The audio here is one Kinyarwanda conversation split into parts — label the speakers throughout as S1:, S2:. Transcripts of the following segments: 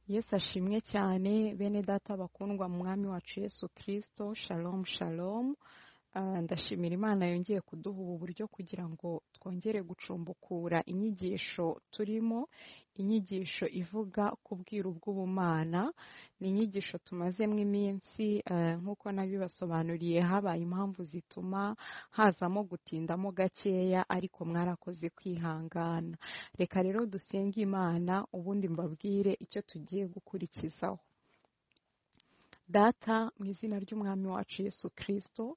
S1: yesu ashimwe cyane bene data bakundwa mu mwami wacu yesu kirisito shalomu shalomu ndashimira imana yongeye kuduha ubu buryo kugira ngo twongere gucumbukura inyigisho turimo inyigisho ivuga ku bwiru bw'ubumana ni inyigisho tumazemo iminsi nk'uko nabibasobanuriye habaye impamvu zituma hazamo gutindamo gakeya ariko mwarakoze kwihangana reka rero dusenge imana ubundi mbabwire icyo tugiye gukurikizaho data mu izina ry'umwami wacu yesu kirisito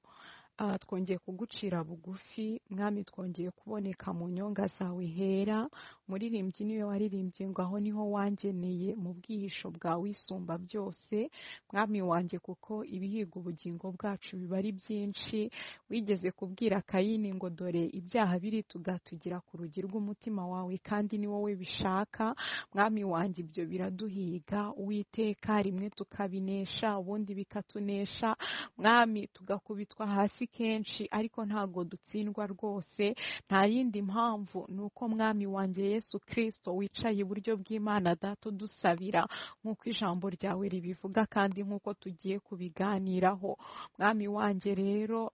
S1: twongeye kugucira bugufi mwami twongeye kuboneka mu nyonga zawe hera muririmbyi niwe waririmbye ngo aho niho wangeneye mu bwihisho bwa wisumba byose mwami wanjye kuko ibihiga ubugingo bwacu biba ari byinshi wigeze kubwira kayini ngo dore ibyaha biri tugatugira ku rugi rw'umutima wawe kandi ni wowe bishaka mwami wanjye ibyo biraduhiga uwiteka rimwe tukabinesha ubundi bikatunesha mwami tugakubitwa hasi kenshi ariko ntago dutsindwa rwose nta yindi mpamvu ni uko mwami wanjye yesu kirisito wicaye iburyo bw'imana dato dusabira nk'uko ijambo ryawe ribivuga kandi nk'uko tugiye kubiganiraho mwami wanjye rero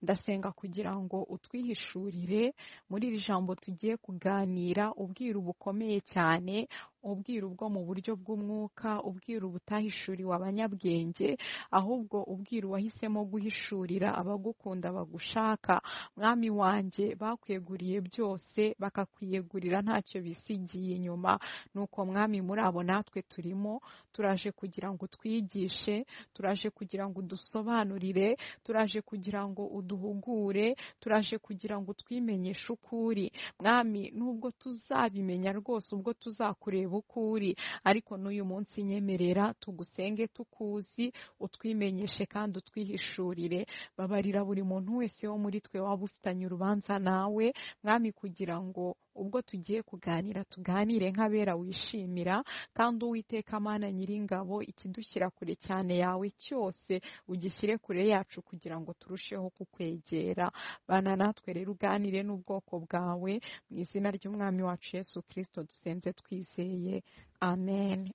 S1: ndasenga kugira ngo utwihishurire muri iri jambo tugiye kuganira ubwiru bukomeye cyane ubwiru bwo mu buryo bw'umwuka ubwiru butahishuriwe abanyabwenge ahubwo ubwiru wahisemo guhishurira abagukunda bagushaka mwami wanjye bakweguriye byose bakakwiyegurira ntacyo bisigiye inyuma nuko mwami muri abo natwe turimo turaje kugira ngo utwigishe turaje kugira ngo udusobanurire turaje kugira ngo uduhugure turaje kugira ngo utwimenyeshe ukuri mwami nubwo tuzabimenya rwose ubwo tuzakureba uri ariko n'uyu munsi nyemerera tugusenge tukuzi utwimenyeshe kandi utwihishurire babarira buri muntu wese wo muri twe waba ufitanye urubanza nawe mwami kugira ngo ubwo tugiye kuganira tuganire nk'abera wishimira kandi uwiteka amana nyiringabo ikidushyira kure cyane yawe cyose ugishyire kure yacu kugira ngo turusheho kukwegera bana natwe rero uganire n'ubwoko bwawe mu izina ry'umwami wacu Yesu kirisito dusenze twizeye amen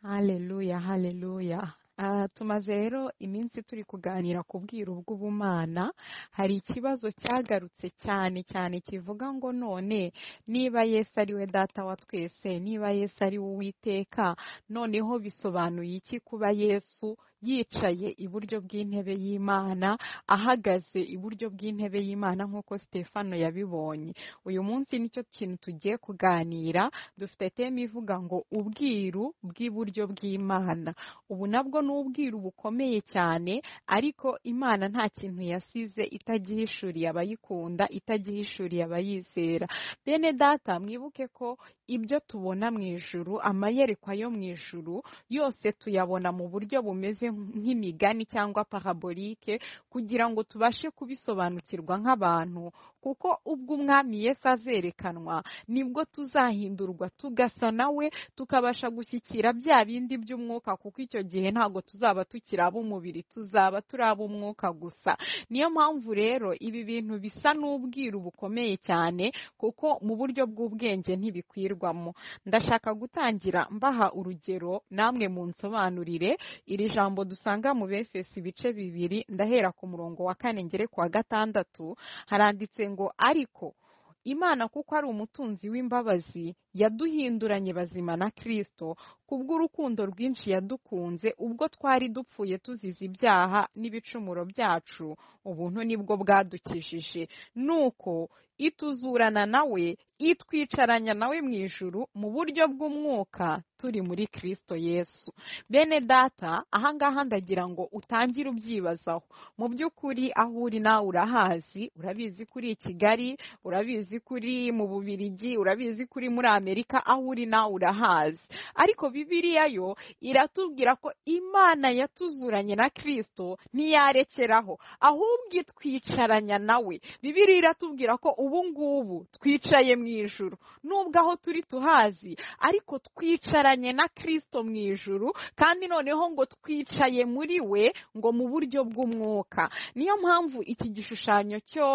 S1: haleluya haleluya tumaze rero iminsi turi kuganira ku bwiru bw'ubumana hari ikibazo cyagarutse cyane cyane kivuga ngo none niba Yesu ari we data wa twese niba Yesu ari we uwiteka noneho bisobanuye iki kuba Yesu yicaye iburyo bw'intebe y'imana ahagaze iburyo bw'intebe y'imana nk'uko Stefano yabibonye uyu munsi nicyo kintu tugiye kuganira dufite teme ivuga ngo ubwiru bw'iburyo bw'imana ubu nabwo ni ubwiru bukomeye cyane ariko imana nta kintu yasize itagihishuriye abayikunda itagihishuriye abayizera bene data mwibuke ko ibyo tubona mu ijuru amayerekwa yo mu ijuru yose tuyabona mu buryo bumeze nk'imigani cyangwa parabolike kugira ngo tubashe kubisobanukirwa nk'abantu kuko ubwo umwami Yesu azerekanwa nibwo tuzahindurwa tugasa nawe tukabasha gushyikira bya bindi by'umwuka kuko icyo gihe ntabwo tuzaba tukiri ab'umubiri tuzaba turi ab'umwuka gusa niyo mpamvu rero ibi bintu bisa n'ubwiru bukomeye cyane kuko mu buryo bw'ubwenge ntibikwirwamo ndashaka gutangira mbaha urugero namwe munsobanurire iri jambo dusanga mu befesi ibice bibiri ndahera ku murongo wa kane ngere ku wa gatandatu haranditse ngo ariko imana kuko ari umutunzi w'imbabazi yaduhinduranye bazima na kirisito kubw'urukundo rwinshi yadukunze ubwo twari dupfuye tuzize ibyaha n'ibicumuro byacu ubuntu nibwo bwadukijije nuko ituzurana nawe itwicaranya nawe mu ijuru mu buryo bw'umwuka turi muri kirisito yesu bene data ahangaha ndagira ngo utangire ubyibazaho mu by'ukuri aho uri nawe urahazi urabizi kuri kigali urabizi kuri mu bubirigi urabizi kuri muri amerika aho uri nawe urahazi ariko bibiliya yo iratubwira ko imana yatuzuranye na kirisito ntiyarekeraho ahubwo itwicaranya nawe bibiliya iratubwira ko ubu ngubu twicaye mu mu ijuru nubwo aho turi tuhazi ariko twicaranye na kirisito mu ijuru kandi noneho ngo twicaye muri we ngo mu buryo bw'umwuka niyo mpamvu iki gishushanyo cyo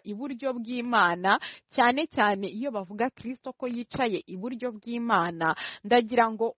S1: iburyo bw'imana cyane cyane iyo bavuga kirisito ko yicaye iburyo bw'imana ndagira ngo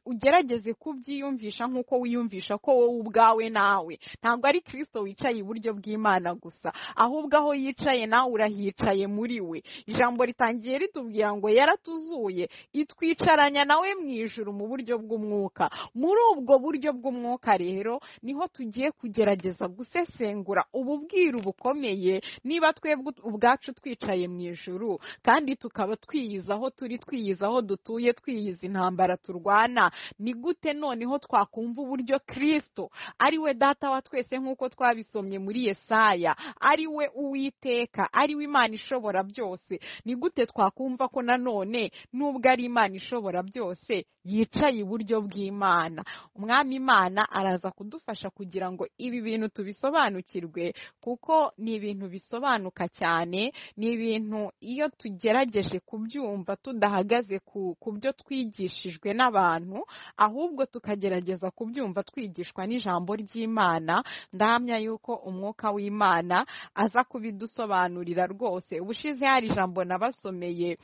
S1: ugerageze kubyiyumvisha nk'uko wiyumvisha ko wowe ubwawe nawe ntabwo ari kirisito wicaye iburyo bw'imana gusa ahubwo aho yicaye nawe urahicaye muri we ijambo ritangiye ritubwira ngo yaratuzuye itwicaranya nawe mu ijuru mu buryo bw'umwuka muri ubwo buryo bw'umwuka rero niho tugiye kugerageza gusesengura ubu bwiru bukomeye niba twebwe ubwacu twicaye mu ijuru kandi tukaba twiyiza aho turi twiyiza aho dutuye twiyiza intambara turwana ni gute noneho twakumva uburyo kirisito ari we data wa twese nk'uko twabisomye muri yesaya ari we uwiteka ari we imana ishobora byose ni gute twakumva ko nanone nubwo ari imana ishobora byose yicaye iburyo bw'imana umwami imana araza kudufasha kugira ngo ibi bintu tubisobanukirwe kuko ni ibintu bisobanuka cyane ni ibintu iyo tugerageje kubyumva tudahagaze ku byo twigishijwe n'abantu ahubwo tukagerageza kubyumva twigishwa n'ijambo ry'imana ndahamya yuko umwuka w'imana aza kubidusobanurira rwose ubushize hari ijambo nabasomeye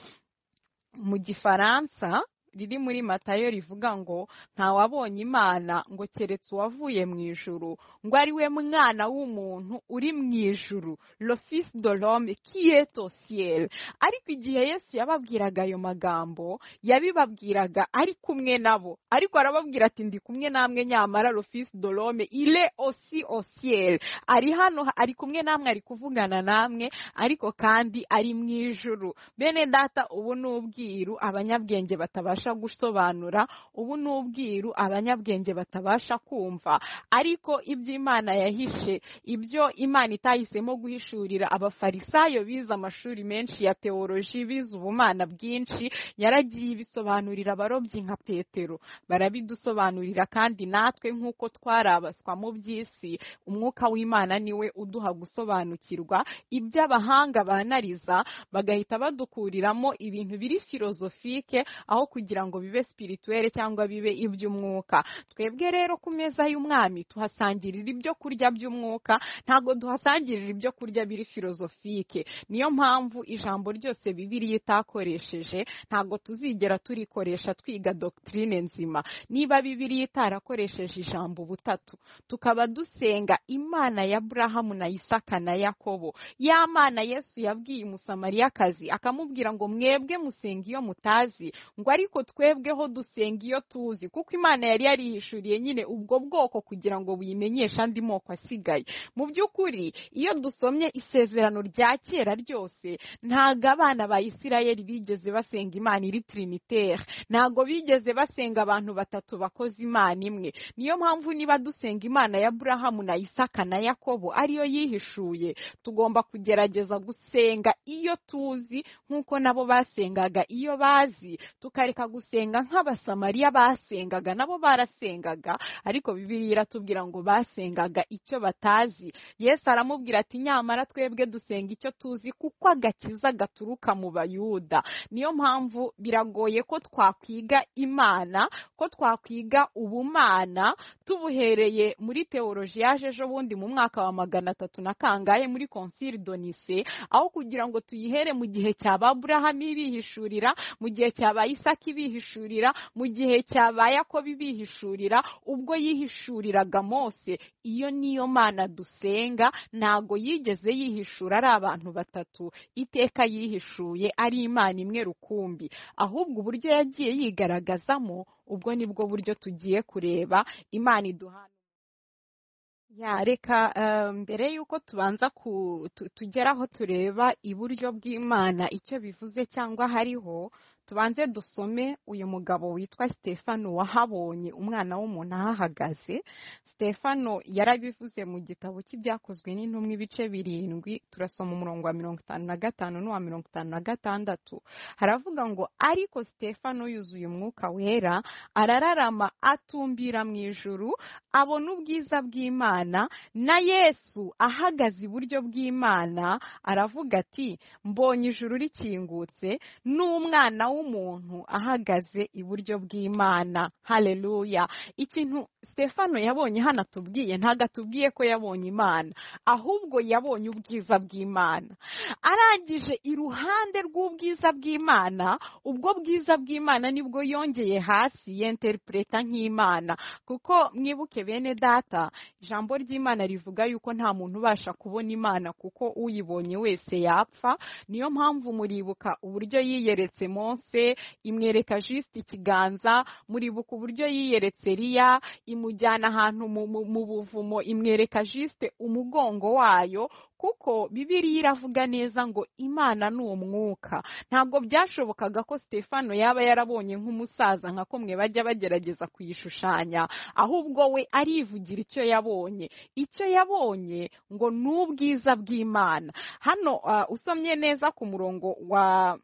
S1: mu gifaransa riri muri matayo rivuga ngo ntawabonye imana ngo keretse uwavuye mu ijuru ngo ari we mwana w'umuntu uri mu ijuru lofisi dorome kiyeto siyeri ariko igihe yesu yababwiraga ayo magambo yabibabwiraga ari kumwe nabo ariko arababwira ati ndi kumwe namwe nyamara lofisi dorome ire osi osiyeri ari hano ari kumwe namwe ari kuvugana namwe ariko kandi ari mu ijuru bene data ubu ni ubwiru abanyabwenge batabasha gusobanura ubu ni ubwiru abanyabwenge batabasha kumva ariko ibyo imana yahishe ibyo imana itahisemo guhishurira abafarisayo bize amashuri menshi ya teoloji bize ubumana bwinshi yaragiye ibisobanurira abarobyi nka petero barabidusobanurira kandi natwe nk'uko twarabaswa mu by'isi umwuka w'imana niwe uduha gusobanukirwa ibyo abahanga banariza bagahita badukuriramo ibintu biri filozofike aho kugira kugira ngo bibe spirituelle cyangwa bibe iby'umwuka twebwe rero ku meza y'umwami tuhasangirira ibyo kurya by'umwuka ntabwo duhasangirira ibyo kurya biri filozofike niyo mpamvu ijambo ryose bibiriya itakoresheje ntabwo tuzigera turikoresha twiga doctrine nzima niba bibiriya itarakoresheje ijambo butatu tukaba dusenga imana ya burahamu na isaka na yakobo ya mana yesu yabwiye umusamariyakazi akamubwira ngo mwebwe musenga iyo mutazi ngo ariko twebweho dusenga iyo tuzi kuko imana yari yarihishuriye nyine ubwo bwoko kugira ngo buyimenyeshe andi moko asigaye mu by'ukuri iyo dusomye isezerano rya kera ryose ntabwo abana ba isirayeli bigeze basenga imana iri trinitaire ntabwo bigeze basenga abantu batatu bakoze imana imwe niyo mpamvu niba dusenga imana ya burahamu na isaka na yakobo ariyo yihishuye tugomba kugerageza gusenga iyo tuzi nk'uko nabo basengaga iyo bazi tukareka gusenga nk'abasamariya basengaga nabo barasengaga ariko bibiri iratubwira ngo basengaga icyo batazi yesu aramubwira ati nyamara twebwe dusenga icyo tuzi kuko agakiza gaturuka mu bayuda niyo mpamvu biragoye ko twakwiga imana ko twakwiga ubumana tubuhereye muri teoloji yaje ejo bundi mu mwaka wa magana atatu na kangahe muri konsili donise aho kugira ngo tuyihere mu gihe cya ba burahamu ibihishurira mu gihe cya ba isaki ibihishurira mu gihe cyabaye ako bibihishurira ubwo yihishuriraga mose iyo niyo mana dusenga ntago yigeze yihishura ari abantu batatu iteka yihishuye ari imana imwe rukumbi ahubwo uburyo yagiye yigaragazamo ubwo nibwo buryo tugiye kureba imana iduhana ya reka mbere y'uko tubanza tugera aho tureba iburyo bw'imana icyo bivuze cyangwa hariho tubanze dusome uyu mugabo witwa stefano wahabonye umwana w'umuntu ahahagaze stefano yarabivuze mu gitabo cy'ibyakozwe n'intumwa ibice birindwi turasoma umurongo wa mirongo itanu na gatanu n'uwa mirongo itanu na gatandatu haravuga ngo ariko stefano yuzuye umwuka wera arararama atumbira mu ijuru abona ubwiza bw'imana na yesu ahagaze iburyo bw'imana aravuga ati mbonye ijuru rikingutse n'umwana w'umuntu ahagaze iburyo bw'imana hareruya ikintu stefano yabonye hano atubwiye ntabwo atubwiye ko yabonye imana ahubwo yabonye ubwiza bw'imana arangije iruhande rw'ubwiza bw'imana ubwo bwiza bw'imana nibwo yongeye hasi yenteripureta nk'imana kuko mwibuke bene data ijambo ry'imana rivuga yuko nta muntu ubasha kubona imana kuko uyibonye wese yapfa niyo mpamvu muribuka uburyo yiyeretse Mose imwereka jisite ikiganza muribuka uburyo yiyeretse riya imujyana ahantu mu- mu- mu buvumo imwereka jisite umugongo wayo kuko bibiriya iravuga neza ngo imana ni umwuka ntabwo byashobokaga ko stefano yaba yarabonye nk'umusaza nka kumwe bajya bagerageza kuyishushanya ahubwo we arivugira icyo yabonye icyo yabonye ngo ni ubwiza bw'imana hano ah, usomye neza ku murongo wa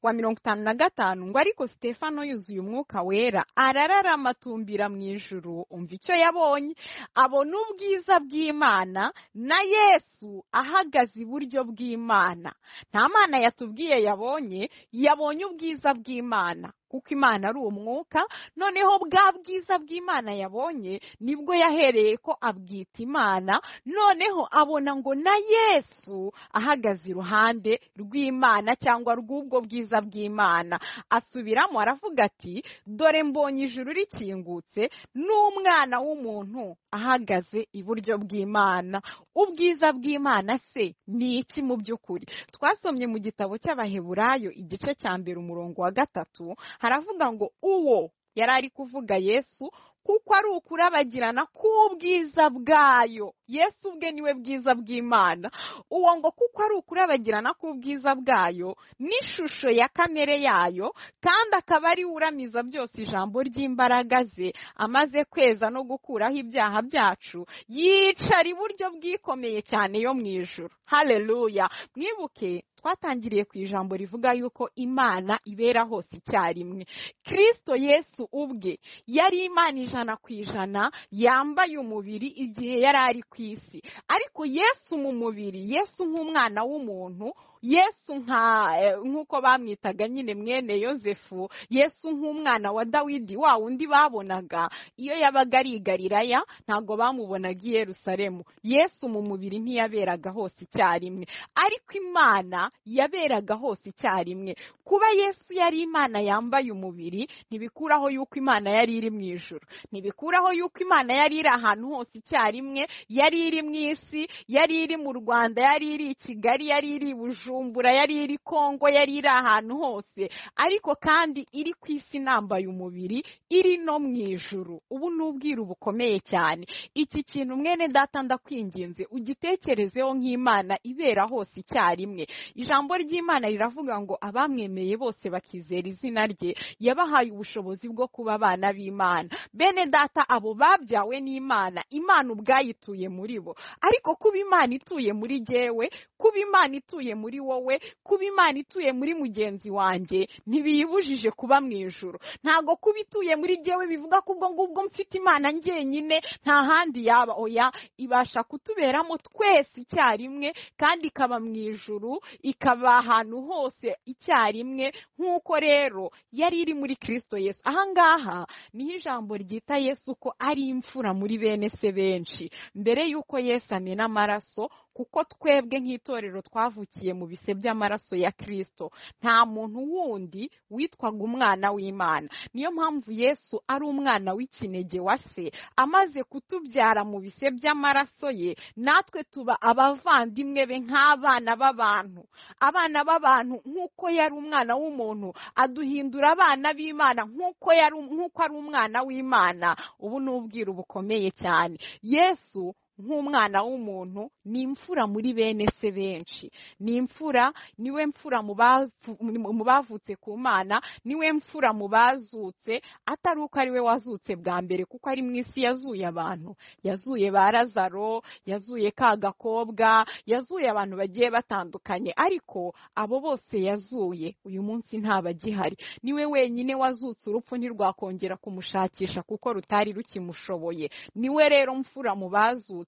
S1: wa mirongo itanu na gatanu ngo ariko stefano yuzuye umwuka wera arararama atumbira mu ijuru umva icyo yabonye abona ubwiza bw'imana na yesu ahagaze iburyo bw'imana nta mana yatubwiye yabonye yabonye ubwiza bw'imana kuko imana ari umwuka noneho bwa bwiza bw'imana yabonye nibwo yahereye ko abwita imana noneho abona ngo na yesu ahagaze iruhande rw'imana cyangwa rw'ubwo bwiza bw'imana asubiramo aravuga ati dore mbonye ijuru rikingutse n'umwana w'umuntu ahagaze iburyo bw'imana ubwiza bw'imana se ni iki mu by'ukuri twasomye mu gitabo cy'abaheburayo igice cya mbere umurongo wa gatatu haravuga ngo uwo yari ari kuvuga yesu kuko ari ukurabagirana k'ubwiza bwayo yesu ubwe niwe bwiza bw'imana uwo ngo kuko ari ukurabagirana k'ubwiza bwayo n'ishusho ya kamere yayo kandi akaba ari we uramiza byose ijambo ry'imbaraga ze amaze kweza no gukuraho ibyaha byacu yicara iburyo bwikomeye cyane yo mu ijuru hareruya mwibuke twatangiriye ku ijambo rivuga yuko imana ibera hose icyarimwe kirisito yesu ubwe yari imana ijana ku ijana yambaye umubiri igihe yari ari ku isi ariko yesu mu mubiri yesu nk'umwana w'umuntu yesu nka eh, nk'uko bamwitaga nyine mwene yosefu yesu nk'umwana wa dawidi wa wundi babonaga iyo yabaga ari i galilaya ntabwo bamubonaga i yerusalemu yesu mu mubiri ntiyaberaga hose icyarimwe ariko imana yaberaga hose icyarimwe kuba yesu yari imana yambaye umubiri ntibikuraho yuko imana yari iri mu ijuru ntibikuraho yuko imana yari iri ahantu hose icyarimwe yari iri mu isi yari iri mu rwanda yari iri i kigali yari iri i bujumbura yari iri kongo yari iri ahantu hose ariko kandi iri ku isi inambaye umubiri iri no mu ijuru ubu ni ubwiru bukomeye cyane iki kintu mwene data ndakwinginze ugitekerezeho nk'imana ibera hose icyarimwe ijambo ry'imana riravuga ngo abamwemeye bose bakizera izina rye yabahaye ubushobozi bwo kuba abana b'imana bene data abo babyawe n'imana imana ubwayo ituye muri bo ariko kuba imana ituye muri jyewe kuba imana ituye muri wowe kuba imana ituye muri mugenzi wanjye ntibiyibujije kuba mu ijuru ntabwo kuba ituye muri jyewe bivuga ko ubwo ngubwo mfite imana njyenyine nta handi yaba oya ibasha kutuberamo twese icyarimwe kandi ikaba mu ijuru ikaba ahantu hose icyarimwe nk'uko rero yari iri muri kirisito yesu ahangaha niho ijambo ryita yesu ko ari imfura muri bene se benshi mbere y'uko yesu amena amaraso kuko twebwe nk'itorero twavukiye mu bise by'amaraso ya kirisito nta muntu wundi witwaga umwana w'imana niyo mpamvu yesu ari umwana w'ikinege wa se amaze kutubyara mu bise by'amaraso ye natwe tuba abavandimwe be nk'abana b'abantu abana b'abantu nk'uko yari umwana w'umuntu aduhindura abana b'imana nk'uko yari nk'uko ari umwana w'imana ubu ni ubwiru bukomeye cyane yesu nk'umwana w'umuntu ni imfura muri bene se benshi ni imfura niwe mfura mu bavu- mu bavutse ku mana niwe mfura mu bazutse atari uko ari we wazutse bwa mbere kuko ari mu isi yazuye abantu yazuye ba razaro yazuye ka gakobwa yazuye abantu bagiye batandukanye ariko abo bose yazuye uyu munsi ntabagihari niwe wenyine wazutse urupfu ntirwakongera kumushakisha kuko rutari rukimushoboye niwe rero mfura mu bazutse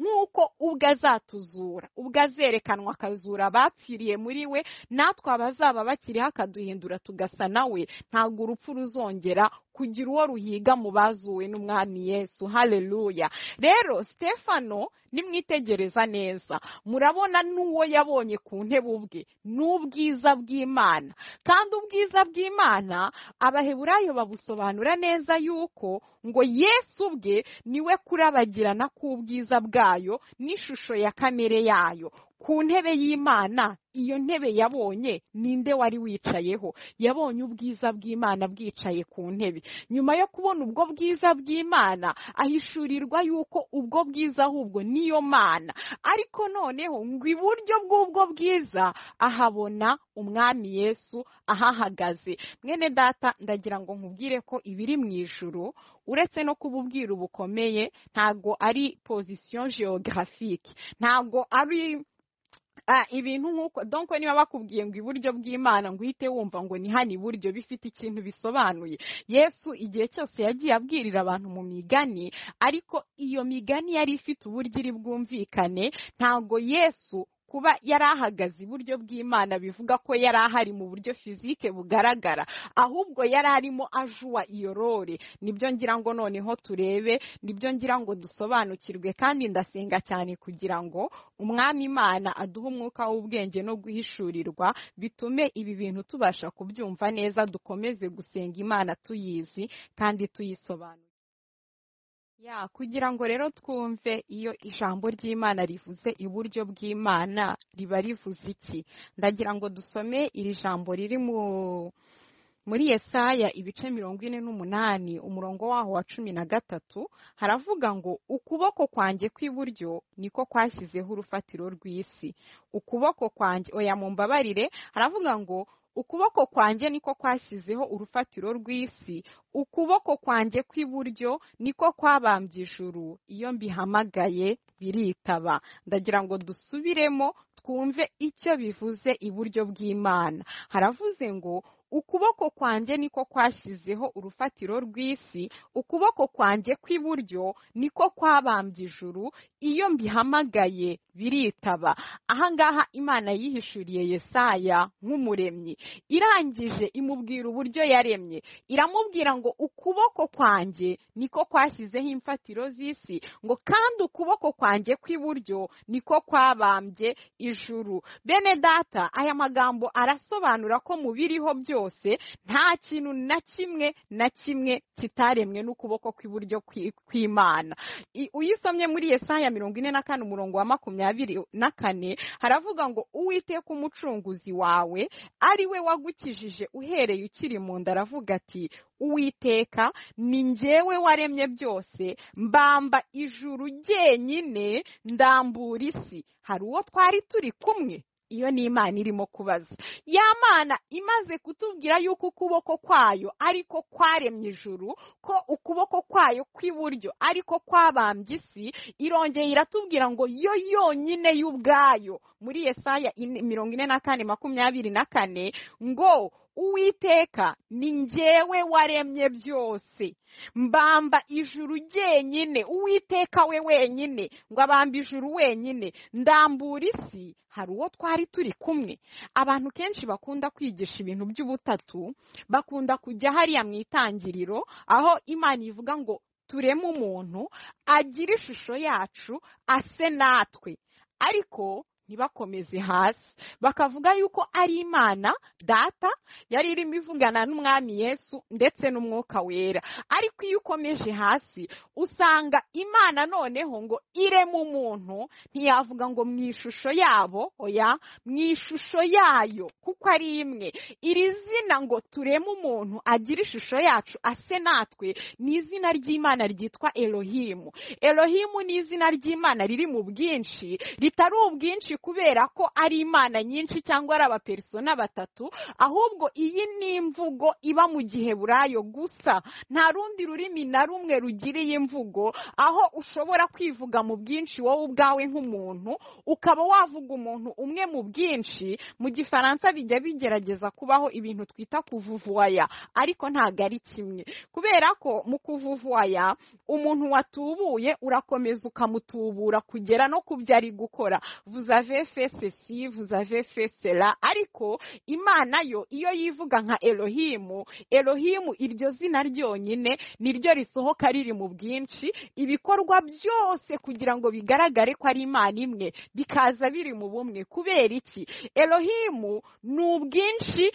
S1: nk'uko ubwo azatuzura ubwo azerekanwa akazura abapfiriye muri we natwe abazaba bakiriho akaduhindura tugasa nawe ntabwo urupfu ruzongera kugira uwo ruhiga mu bazuwe n'umwami yesu haleluya rero stefano nimwitegereza neza murabona n'uwo yabonye ku ntebe ubwe ni ubwiza bw'imana kandi ubwiza bw'imana abaheburayo babusobanura neza yuko ngo yesu ubwe niwe kurabagirana k'ubwiza bwayo n'ishusho ya kamere yayo ku ntebe y'imana iyo ntebe yabonye ninde wari wicayeho yabonye ubwiza bw'imana bwicaye ku ntebe nyuma yo kubona ubwo bwiza bw'imana ahishurirwa yuko ubwo bwiza ahubwo niyo mana ariko noneho ngo iburyo bw'ubwo bwiza ahabona umwami yesu ahahagaze mwene data ndagira ngo nkubwire ko ibiri mu ijuru uretse no kuba ubwiru bukomeye ntabwo ari pozisiyo geographique ntabwo ari Ah, ibintu nk'uko donc niba bakubwiye ngo iburyo bw'imana ngo uhite wumva ngo ni hano iburyo bifite ikintu bisobanuye yesu igihe cyose yagiye abwirira abantu mu migani ariko iyo migani yari ifite uburyo iri bwumvikane ntabwo yesu kuba yari ahagaze iburyo bw'imana bivuga ko yari ahari mu buryo fizike bugaragara ahubwo yari arimo ajua iyo role nibyo ngira ngo noneho turebe nibyo ngira ngo dusobanukirwe kandi ndasenga cyane kugira ngo umwami imana aduhe umwuka w'ubwenge no guhishurirwa bitume ibi bintu tubasha kubyumva neza dukomeze gusenga imana tuyizi kandi tuyisobanura ya kugira ngo rero twumve iyo ijambo ry'imana rivuze iburyo bw'imana riba rivuze iki ndagira ngo dusome iri jambo riri mu muri yesaya ibice mirongo ine n'umunani umurongo waho wa cumi na gatatu haravuga ngo ukuboko kwanjye kw'iburyo niko kwashyizeho urufatiro rw'isi ukuboko kwanjye oya mumbabarire haravuga ngo ukuboko kwanjye niko kwashyizeho urufatiro rw'isi ukuboko kwanjye kw'iburyo niko kwabambye ijuru iyo mbihamagaye biritaba ndagira ngo dusubiremo twumve icyo bivuze iburyo bw'imana haravuze ngo ukuboko kwanjye niko kwashyizeho urufatiro rw'isi ukuboko kwanjye kw'iburyo niko kwabambye ijuru iyo mbihamagaye biritaba ahangaha imana yihishuriye yesaya nk'umuremyi irangije imubwira uburyo yaremye iramubwira ngo ukuboko kwanjye niko kwashyizeho imfatiro z'isi ngo kandi ukuboko kwanjye kw'iburyo niko kwabambye ijuru bene data aya magambo arasobanura ko mu biriho byose nta kintu na kimwe na kimwe kitaremwe n'ukuboko kw'iburyo kwi- kw'imana I- uyisomye muri yesaya mirongo ine na kane umurongo wa makumyabiri na kane haravuga ngo uwiteka umucunguzi wawe ari we wagukijije uhereye ukiri mu nda aravuga ati uwiteka ni njyewe waremye byose mbamba ijuru ryenyine ndambura isi hari uwo twari turi kumwe iyo ni imana irimo kubaza ya mana imaze kutubwira yuko ukuboko kwayo ariko kwaremye ijuru ko ukuboko kwayo kw'iburyo ariko kwabambye isi irongeye iratubwira ngo yo yonyine y'ubwayo muri yesaya ine- mirongo ine na kane makumyabiri na kane ngo uwiteka ni njyewe waremye byose mbamba ijuru ryenyine uwiteka we wenyine ngo abamba ijuru wenyine ndambura isi hari uwo twari turi kumwe abantu kenshi bakunda kwigisha ibintu by'ubutatu bakunda kujya hariya mu itangiriro aho imana ivuga ngo tureme umuntu agire ishusho yacu ase natwe ariko ntibakomeze hasi bakavuga yuko ari imana data yari irimo ivugana n'umwami yesu ndetse n'umwuka wera ariko iyo ukomeje hasi usanga imana noneho ngo irema umuntu ntiyavuga ngo mu ishusho yabo oya mu ishusho yayo kuko ari imwe iri zina ngo tureme umuntu agira ishusho yacu ase natwe ni izina ry'imana ryitwa elohimu elohimu ni izina ry'imana riri mu bwinshi ritari ubwinshi kubera ko ari imana nyinshi cyangwa ari abapersona batatu ahubwo iyi ni imvugo iba mu gihe burayo gusa nta rundi rurimi na rumwe rugira iyi mvugo aho ushobora kwivuga mu bwinshi wowe ubwawe nk'umuntu ukaba wavuga umuntu umwe mu bwinshi mu gifaransa bijya bigerageza kubaho ibintu twita kuvuvuwaya ariko ntabwo ari kimwe kubera ko mu kuvuvuwaya umuntu watubuye urakomeza ukamutubura kugera no ku byo ari gukora vuzave fesesi vuzave fesera ariko imana yo iyo yivuga nka elohimu elohimu iryo zina ryonyine niryo risohoka riri mu bwinshi ibikorwa byose kugira ngo bigaragare ko ari imana imwe bikaza biri mu bumwe kubera iki elohimu ni ubwinshi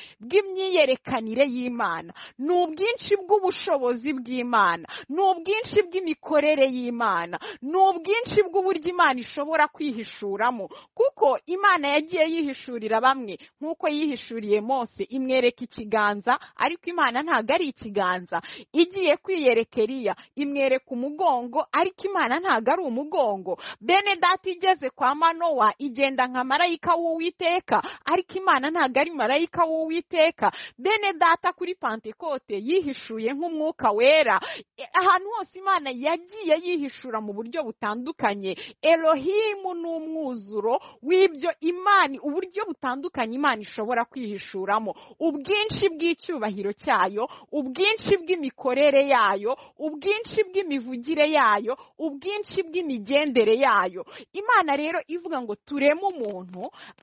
S1: bw'imyiyerekanire y'imana ni ubwinshi bw'ubushobozi bw'imana ni ubwinshi bw'imikorere y'imana ni ubwinshi bw'uburyo imana ishobora kwihishuramo kuko imana yagiye yihishurira bamwe nk'uko yihishuriye mose imwereka ikiganza ariko imana ntabwo ari ikiganza igiye kwiyereka eriya imwereka umugongo ariko imana ntabwo ari umugongo bene data igeze kwa manowa igenda nka marayika w'uwiteka ariko imana ntabwo ari marayika w'uwiteka bene data kuri pantekote yihishuye nk'umwuka wera E- ahantu hose imana yagiye yihishura mu buryo butandukanye elohimu ni umwuzuro w'ibyo imana uburyo butandukanye imana ishobora kwihishuramo ubwinshi bw'icyubahiro cyayo ubwinshi bw'imikorere yayo ubwinshi bw'imivugire yayo ubwinshi bw'imigendere yayo imana rero ivuga ngo tureme umuntu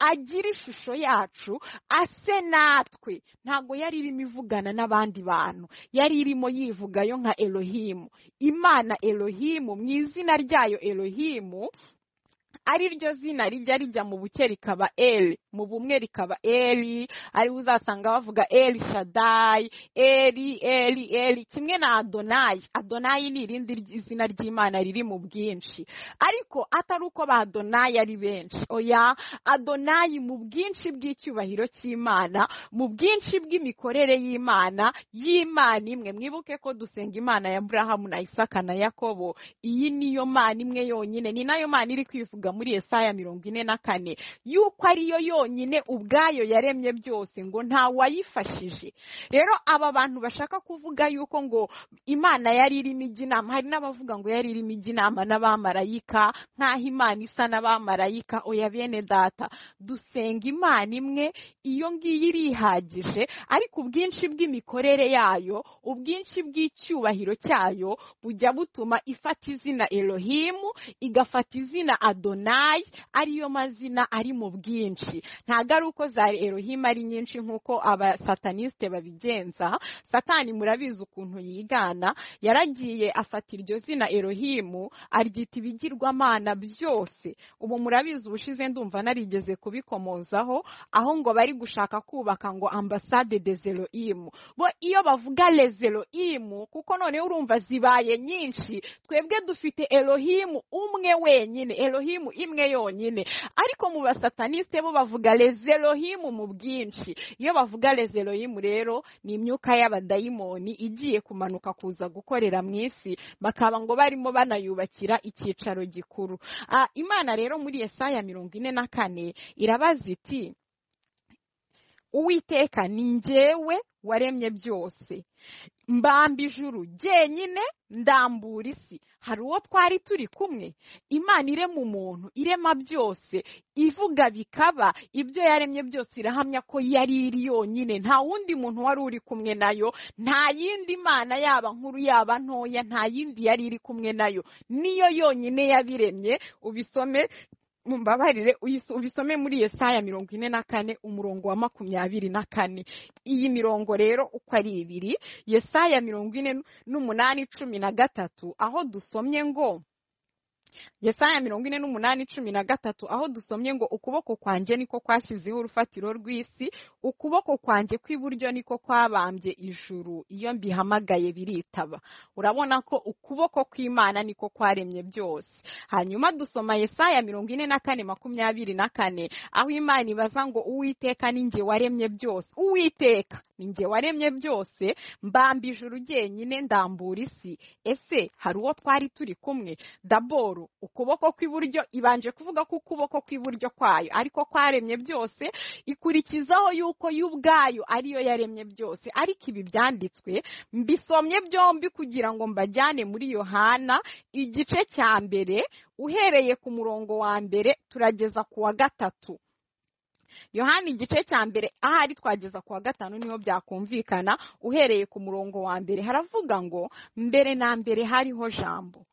S1: agire ishusho yacu ase natwe ntabwo yari irimo ivugana n'abandi bantu yari irimo yivugayo nka elohimu imana elohimu mu izina ryayo elohimu ari ryo zina rijya rijya mu buke rikaba eri mu bumwe rikaba eri ariwe uzasanga bavuga eri shadayi eri eri eri kimwe na adonayi adonayi ni irindi ry- zina ry'imana riri mu bwinshi ariko atari uko ba adonayi ari benshi oya adonayi mu bwinshi bw'icyubahiro cy'imana mu bwinshi bw'imikorere y'imana y'imana imwe mwibuke ko dusenga imana ya aburahamu na isaka na yakobo iyi niyo mana imwe yonyine ni nayo mana iri kwivuga muri Yesaya mirongo ine na kane yuko ariyo yonyine ubwayo yaremye byose ngo nta wayifashije rero aba bantu bashaka kuvuga yuko ngo imana yari irimo ijya inama hari n'abavuga ngo yari irimo ijya inama n'abamarayika nk'aho imana isa n'abamarayika oya bene data dusenga imana imwe iyo ngiyo irihagije ariko ubwinshi bw'imikorere yayo ubwinshi bw'icyubahiro cyayo bujya butuma ifata izina elohimu igafata izina adonayi ariyo mazina ari mu bwinshi ntabwo ari uko za elohimu ari nyinshi nk'uko abasatanisite babigenza satani murabizi ukuntu yigana yaragiye afata iryo zina elohimu aryita ibigirwamana byose ubu murabizi ubushize ndumva narigeze kubikomozaho aho ngo bari gushaka kubaka ngo ambasade de zeroimu bo iyo bavuga le zeroimu kuko noneho urumva zibaye nyinshi twebwe dufite elohimu umwe wenyine elohimu imwe yonyine ariko mu basataniste bo bavuga le zerohimu mu bwinshi iyo bavuga le zeroimu rero ni imyuka y'abadayimoni igiye kumanuka kuza gukorera mu isi bakaba ngo barimo banayubakira icyicaro gikuru Ah, imana rero muri yesaya mirongo ine na kane irabaza iti uwiteka ni njyewe waremye byose mbamba ijuru jyenyine ndambura isi hari uwo twari turi kumwe imana irema umuntu irema byose ivuga bikaba ibyo yaremye byose irahamya ko yari iri yonyine nta wundi muntu wari uri kumwe nayo nta yindi mana yaba nkuru yaba ntoya nta yindi yari iri kumwe nayo niyo yonyine yabiremye ubisome mumbabarire uyis- ubisome muri yesaya mirongo ine na kane umurongo wa makumyabiri na kane iyi mirongo rero uko ari ibiri yesaya mirongo ine n'umunani cumi na gatatu aho dusomye ngo Yesaya mirongo ine n'umunani cumi na gatatu aho dusomye ngo ukuboko kwanjye niko kwashyizeho urufatiro rw'isi ukuboko kwanjye kw'iburyo niko kwabambye ijuru iyo mbihamagaye biritaba urabona ko ukuboko kw'imana niko kwaremye byose hanyuma dusoma Yesaya mirongo ine na kane makumyabiri na kane aho imana ibaza ngo uwiteka ni njye waremye byose uwiteka ni njye waremye byose mbamba ijuru ryenyine ndambura isi ese hari uwo twari turi kumwe daboro ukuboko kw'iburyo ibanje kuvuga ko ukuboko kw'iburyo kwayo ariko kwaremye byose ikurikizaho yuko yo ubwayo ariyo yaremye byose ariko ibi byanditswe mbisomye byombi kugira ngo mbajyane muri yohana igice cya mbere uhereye ku murongo wa mbere turageza ku wa gatatu yohani igice cya mbere ahari twageza ku wa gatanu niho byakumvikana uhereye ku murongo wa mbere haravuga ngo mbere na mbere hariho jambo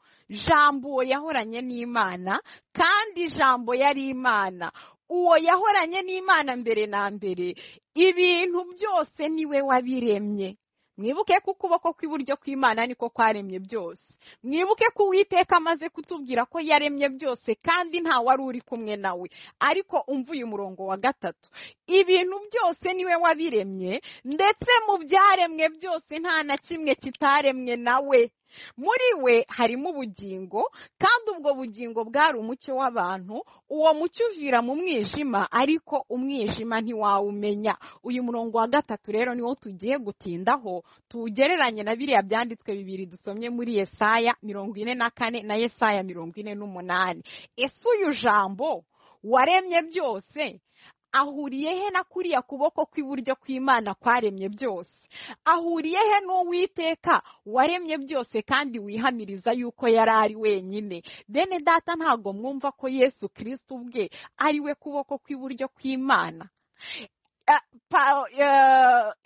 S1: jambo yahoranye n'imana kandi jambo yari imana uwo yahoranye n'imana mbere na mbere ibintu byose niwe wabiremye mwibuke ko ukuboko kw'iburyo kw'imana niko kwaremye byose mwibuke ko uwiteka amaze kutubwira ko yaremye byose kandi nta wari uri kumwe nawe ariko umvuye umurongo wa gatatu ibintu byose niwe wabiremye ndetse mu byaremwe byose nta na kimwe kitaremwe nawe muri we harimo ubugingo kandi ubwo bugingo bwari umucyo w'abantu uwo mucyo uvira mu mwijima ariko umwijima ntiwawumenya uyu murongo wa gatatu rero niwo tugiye gutindaho tuwugereranye na biriya byanditswe bibiri dusomye muri yesaya mirongo ine na kane na yesaya mirongo ine n'umunani ese uyu jambo waremye byose ahuriye he na kuriya kuboko kw'iburyo kw'imana kwaremye byose ahuriye he n'uwiteka waremye byose kandi wihamiriza yuko yari ari wenyine bene data ntabwo mwumva ko yesu kirisiti ubwe ari we kuboko kw'iburyo kw'imana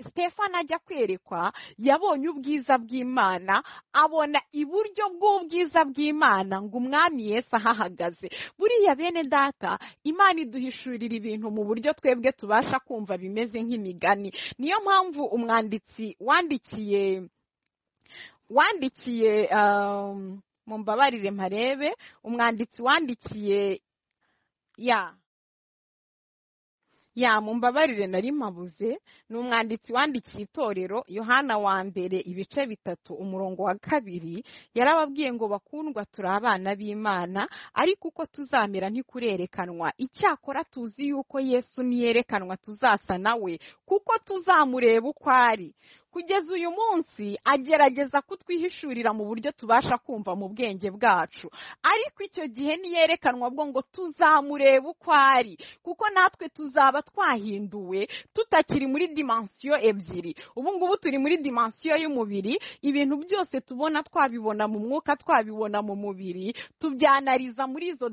S1: stefan ajya kwerekwa yabonye ubwiza bw'imana abona iburyo bw'ubwiza bw'imana ngo umwami Yesu ahahagaze buriya bene data imana iduhishurira ibintu mu buryo twebwe tubasha kumva bimeze nk'imigani niyo mpamvu umwanditsi wandikiye wandikiye mu mbabarire mparebe umwanditsi wandikiye ya ya mumbabarire nari mpabuze ni umwanditsi wandikiye itorero yohana wa mbere ibice bitatu umurongo wa kabiri yarababwiye ngo bakundwa turi abana b'imana ariko uko tuzamera ntikurerekanwa icyakora tuzi yuko yesu niyerekanwa tuzasa nawe kuko tuzamureba uko ari kugeza uyu munsi agerageza kutwihishurira mu buryo tubasha kumva mu bwenge bwacu ariko icyo gihe niyerekanwa bwo ngo tuzamurebe uko ari kuko natwe tuzaba twahinduwe tutakiri muri dimansiyo ebyiri ubu ngubu turi muri dimansiyo y'umubiri ibintu byose tubona twabibona mu mwuka twabibona mu mubiri tubyanariza muri izo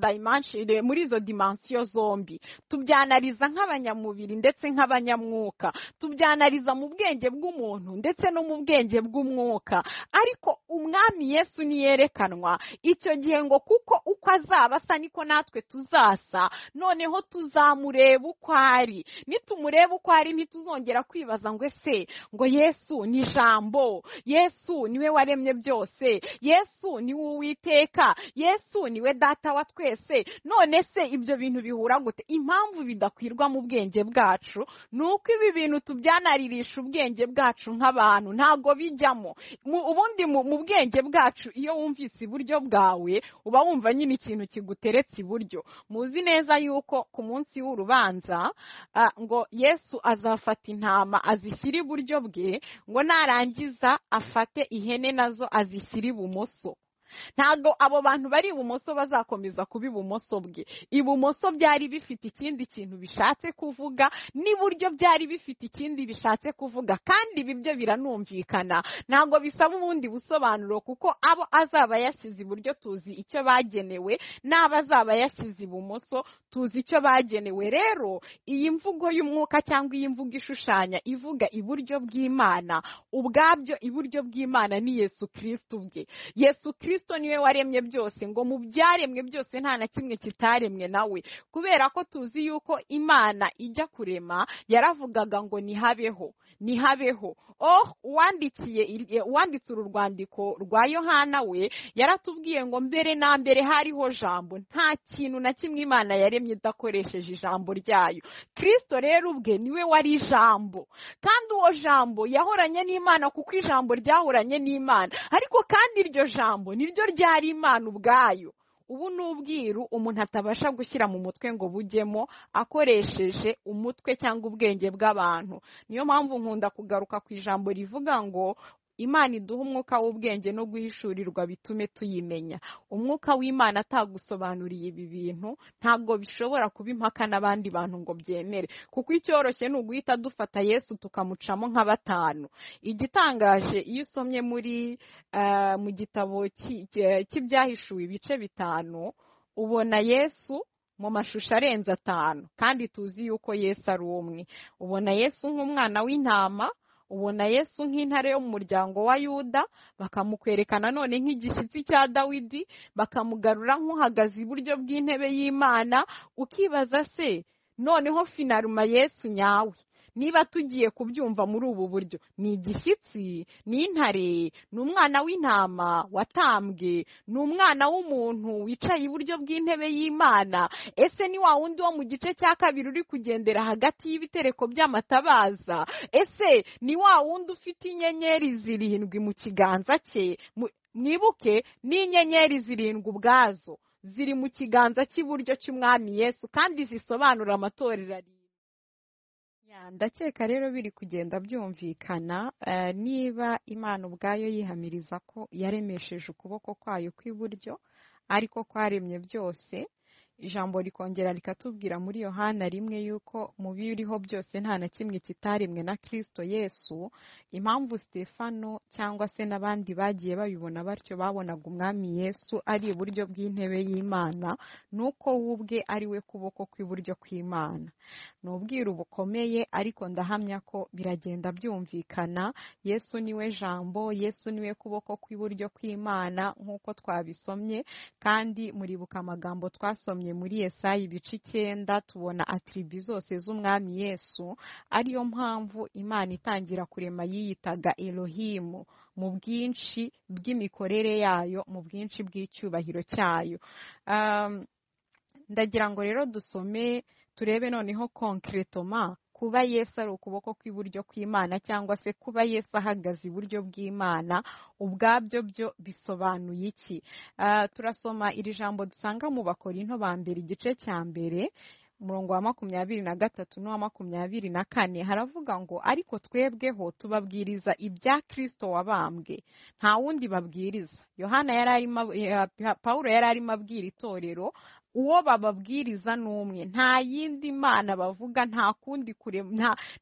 S1: muri izo dimansiyo zombi tubyanariza nk'abanyamubiri ndetse nk'abanyamwuka tubyanariza mu bwenge bw'umuntu ndetse no mu bwenge bw'umwuka ariko umwami yesu niyerekanwa icyo gihe ngo kuko uko azaba asa niko natwe tuzasa noneho tuzamureba uko ari nitumureba uko ari ntituzongera kwibaza ngo ese ngo yesu ni ijambo yesu niwe waremye byose yesu niwe uwiteka yesu niwe data wa twese none se ibyo bintu bihura gute impamvu bidakwirwa mu bwenge bwacu ni uko ibi bintu tubyanaririsha ubwenge bwacu nk'abantu ntabwo bijyamo ubundi mu bwenge bwacu iyo wumvise iburyo bwawe uba wumva nyine ikintu kiguteretse iburyo muzi neza yuko ku munsi w'urubanza ngo yesu azafata intama azishyire iburyo bwe ngo narangiza afate ihene nazo azishyire ibumoso ntabwo abo bantu bari ibumoso bazakomeza kuba ibumoso bwe ibumoso byari bifite ikindi kintu bishatse kuvuga n'iburyo byari bifite ikindi bishatse kuvuga kandi ibi byo biranumvikana ntabwo bisaba ubundi busobanuro kuko abo azaba yashyize iburyo tuzi icyo bagenewe n'abo azaba yashyize ibumoso tuzi icyo bagenewe rero iyi mvugo y'umwuka cyangwa iyi mvugo ishushanya ivuga iburyo bw'imana ubwabyo iburyo bw'imana ni yesu kirisiti ubwe yesu kirisiti kristo niwe waremye byose ngo mu byaremwe byose nta na kimwe kitaremwe nawe kubera ko tuzi yuko imana ijya kurema yaravugaga ngo nihabeho nihabeho oh uwandikiye uwanditse uru rwandiko rwa yohana we yaratubwiye ngo mbere na mbere hariho jambo nta kintu na kimwe imana yaremye idakoresheje ijambo ryayo kristo rero ubwe niwe wari ijambo kandi uwo jambo yahoranye n'imana kuko ijambo ryahoranye n'imana ariko kandi iryo jambo niryo ryari imana ubwayo ubu ni ubwiru umuntu atabasha gushyira mu mutwe ngo bujyemo akoresheje umutwe cyangwa ubwenge bw'abantu niyo mpamvu nkunda kugaruka ku ijambo rivuga ngo imana iduha umwuka w'ubwenge no guhishurirwa bitume tuyimenya umwuka w'imana atagusobanuriye ibi bintu ntabwo bishobora kuba impaka n'abandi bantu ngo byemere kuko icyoroshye ni uguhita dufata yesu tukamucamo nka batanu igitangaje iyo usomye muri mu gitabo cy'ibyahishuwe ibice bitanu ubona yesu mu mashusho arenze atanu kandi tuzi yuko yesu ari umwe ubona yesu nk'umwana w'intama ubona yesu nk'intare yo mu muryango wa yuda bakamukwerekana none nk'igishyitsi cya dawidi bakamugarura nk'uhagaze iburyo bw'intebe y'imana ukibaza se noneho finaruma yesu nyawe niba tugiye kubyumva muri ubu buryo ni igishyitsi ni intare ni umwana w'intama watambwe ni umwana w'umuntu wicaye iburyo bw'intebe y'imana ese ni wa wundi wo mu gice cya kabiri uri kugendera hagati y'ibitereko by'amatabaza ese ni wa wundi ufite inyenyeri zirindwi mu kiganza cye mwibuke n'inyenyeri zirindwi ubwazo ziri mu kiganza cy'iburyo cy'umwami yesu kandi zisobanura amatorero ari ndakeka rero biri kugenda byumvikana niba imana ubwayo yihamiriza ko yaremesheje ukuboko kwayo kw'iburyo ariko kwaremye byose ijambo rikongera rikatubwira muri yohana rimwe yuko mu biriho byose nta na kimwe kitaremwe na kirisito yesu impamvu stefano cyangwa se n'abandi bagiye babibona batyo babonaga umwami yesu ari iburyo bw'intebe y'imana nuko we ubwe ari we kuboko kw'iburyo kw'imana ni ubwiru bukomeye ariko ndahamya ko biragenda byumvikana yesu niwe jambo yesu niwe kuboko kw'iburyo kw'imana nk'uko twabisomye kandi muribuka amagambo twasomye muri Yesayi ibice icyenda tubona atiribi zose z'umwami yesu ariyo mpamvu imana itangira kurema yiyitaga erohimu mu bwinshi bw'imikorere yayo mu bwinshi bw'icyubahiro cyayo ndagira ngo rero dusome turebe noneho konkeretoma kuba yesu ari ukuboko kw'iburyo kw'imana cyangwa se kuba yesu ahagaze iburyo bw'imana ubwabyo byo bisobanuye iki turasoma iri jambo dusanga mu bakorinto ba mbere igice cya mbere umurongo wa makumyabiri na gatatu n'uwa makumyabiri na kane haravuga ngo ariko twebweho tubabwiriza ibya kirisito wabambwe nta wundi babwiriza yohana yari arimo paul yari arimo abwira itorero uwo bababwiriza n'umwe nta yindi mana bavuga nta kundi kure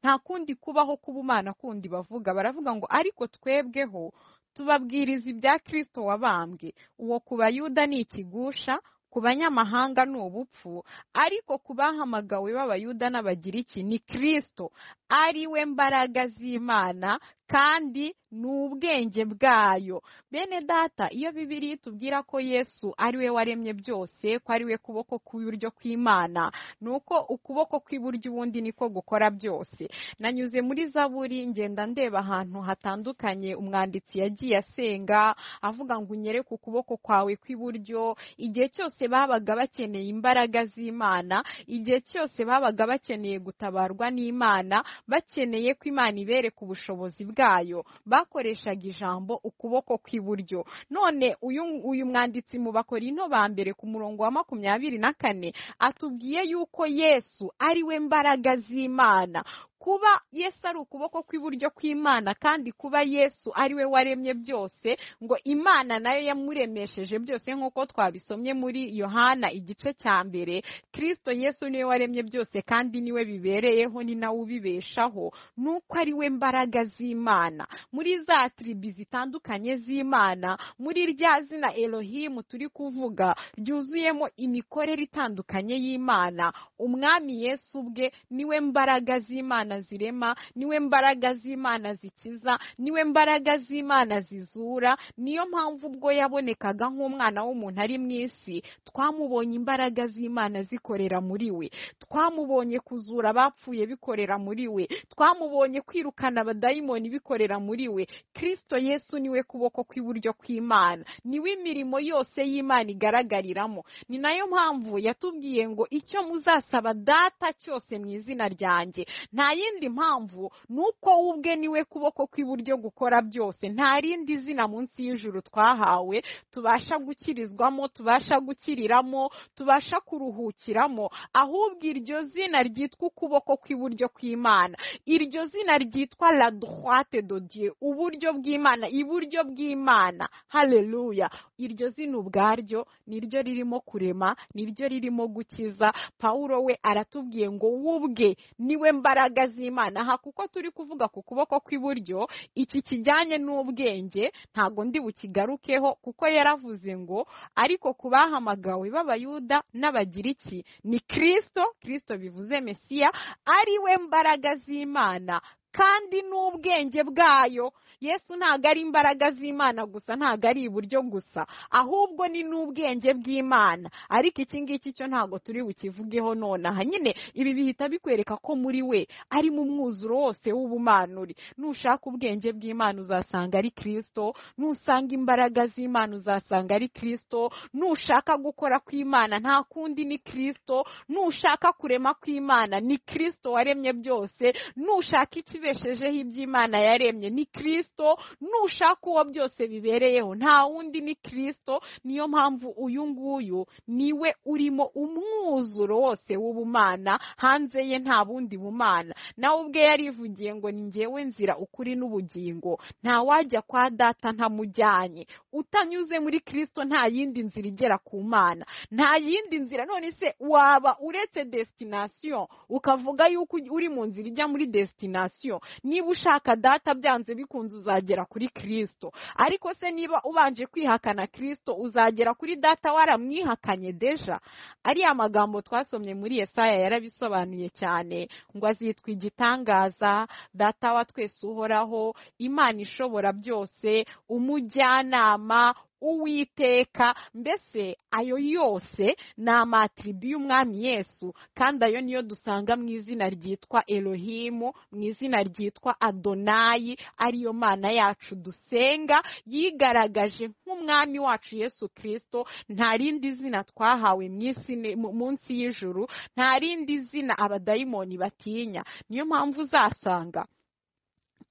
S1: nta kundi kubaho kuba umana kundi bavuga baravuga ngo ariko twebweho tubabwiriza ibya kirisito wabambwe uwo ku bayuda ni ikigusha ku banyamahanga ni ubupfu ariko ku bahamagawe b'abayuda n'abagiriki ni kirisito ari we mbaraga z'imana kandi ni ubwenge bwayo bene data iyo bibiri tubwira ko yesu ari we waremye byose ko ari we kuboko kw'iburyo kw'imana ni uko ukuboko kw'iburyo ubundi niko gukora byose nanyuze muri zaburi ngenda ndeba ahantu hatandukanye umwanditsi yagiye asenga avuga ngo unyereke ukuboko kwawe kw'iburyo igihe cyose babaga bakeneye imbaraga z'imana igihe cyose babaga bakeneye gutabarwa n'imana bakeneye ko imana ibereka ubushobozi bwayo bwayo bakoreshaga ijambo ukuboko kw'iburyo none uyu uyu mwanditsi mu bakorino ba mbere ku murongo wa makumyabiri na kane atubwiye yuko yesu ari we mbaraga z'imana kuba yesu ari ukuboko kw'iburyo kw'imana kandi kuba yesu ari we waremye byose ngo imana nayo yamuremesheje byose nk'uko twabisomye muri yohana igice cya mbere kirisito yesu niwe waremye byose kandi niwe bibereyeho ni nawe ubibeshaho nuko ari we mbaraga z'imana muri za tiribi zitandukanye z'imana muri rya zina erohimu turi kuvuga ryuzuyemo imikorere itandukanye y'imana umwami yesu ubwe niwe mbaraga z'imana z'imana zirema niwe mbaraga z'imana zikiza niwe mbaraga z'imana zizura niyo mpamvu ubwo yabonekaga nk'umwana w'umuntu ari mu isi twamubonye imbaraga z'imana zikorera muri we twamubonye kuzura abapfuye bikorera muri we twamubonye kwirukana abadayimoni bikorera muri we kirisito yesu niwe kuboko kw'iburyo kw'imana niwe imirimo yose y'imana igaragariramo ni nayo mpamvu yatubwiye ngo icyo muzasaba data cyose mu izina ryanjye nta yindi mpamvu ni uko we ubwe niwe kuboko kw'iburyo gukora byose nta rindi zina munsi y'ijuru twahawe tubasha gukirizwamo tubasha gukiriramo tubasha kuruhukiramo ahubwo iryo zina ryitwa ukuboko kw'iburyo kw'imana iryo zina ryitwa la droite de dieu uburyo bw'imana iburyo bw'imana haleluya iryo zina ubwaryo niryo ririmo kurema niryo ririmo gukiza pawuro we aratubwiye ngo wubwe niwe mbaraga z'imana aha kuko turi kuvuga ku kuboko kw'iburyo iki kijyanye n'ubwenge ntabwo ndi bukigarukeho kuko yaravuze ngo ariko ku bahamagawe b'abayuda n'abagiriki ni kirisito kirisito bivuze mesiya ariwe mbaraga z'imana kandi n'ubwenge bwayo yesu ntabwo ari imbaraga z'imana gusa ntabwo ari iburyo gusa ahubwo ni n'ubwenge bw'imana ariko iki ngiki cyo ntabwo turi bukivugeho nonaha nyine ibi bihita bikwereka ko muri we arimo umwuzuro wose w'ubumanuri nushaka ubwenge bw'imana uzasanga ari kirisito nusanga imbaraga z'imana uzasanga ari kirisito nushaka gukora kw'imana nta kundi ni kirisito nushaka kurema kw'imana ni kirisito waremye byose nushaka ikibi ibeshejeho iby'imana yaremye ni kirisito nushaka uwo byose bibereyeho nta wundi ni kirisito niyo mpamvu uyu nguyu niwe urimo umwuzuro wose w'ubumana hanze ye nta bundi bumana nawe ubwe yarivugiye ngo ni ngewe nzira ukuri n'ubugingo nta wajya kwa data ntamujyanye utanyuze muri kirisito nta yindi nzira igera ku mana nta yindi nzira none se waba uretse desitinasiyo ukavuga yuko uri mu nzira ijya muri desitinasiyo niba ushaka data byanze bikunze uzagera kuri kirisito ariko se niba ubanje kwihakana kirisito uzagera kuri data waramwihakanye deja ariya magambo twasomye muri Yesaya yarabisobanuye cyane ngo azitwa igitangaza data wa twese uhoraho imana ishobora byose umujyanama uwiteka mbese ayo yose ni amatiribi y'umwami yesu kandi ayo niyo dusanga mu izina ryitwa elohimu mu izina ryitwa adonayi ariyo mana yacu dusenga yigaragaje nk'umwami wacu yesu kirisito nta rindi zina twahawe munsi y'ijuru nta rindi zina abadayimoni batinya niyo mpamvu uzasanga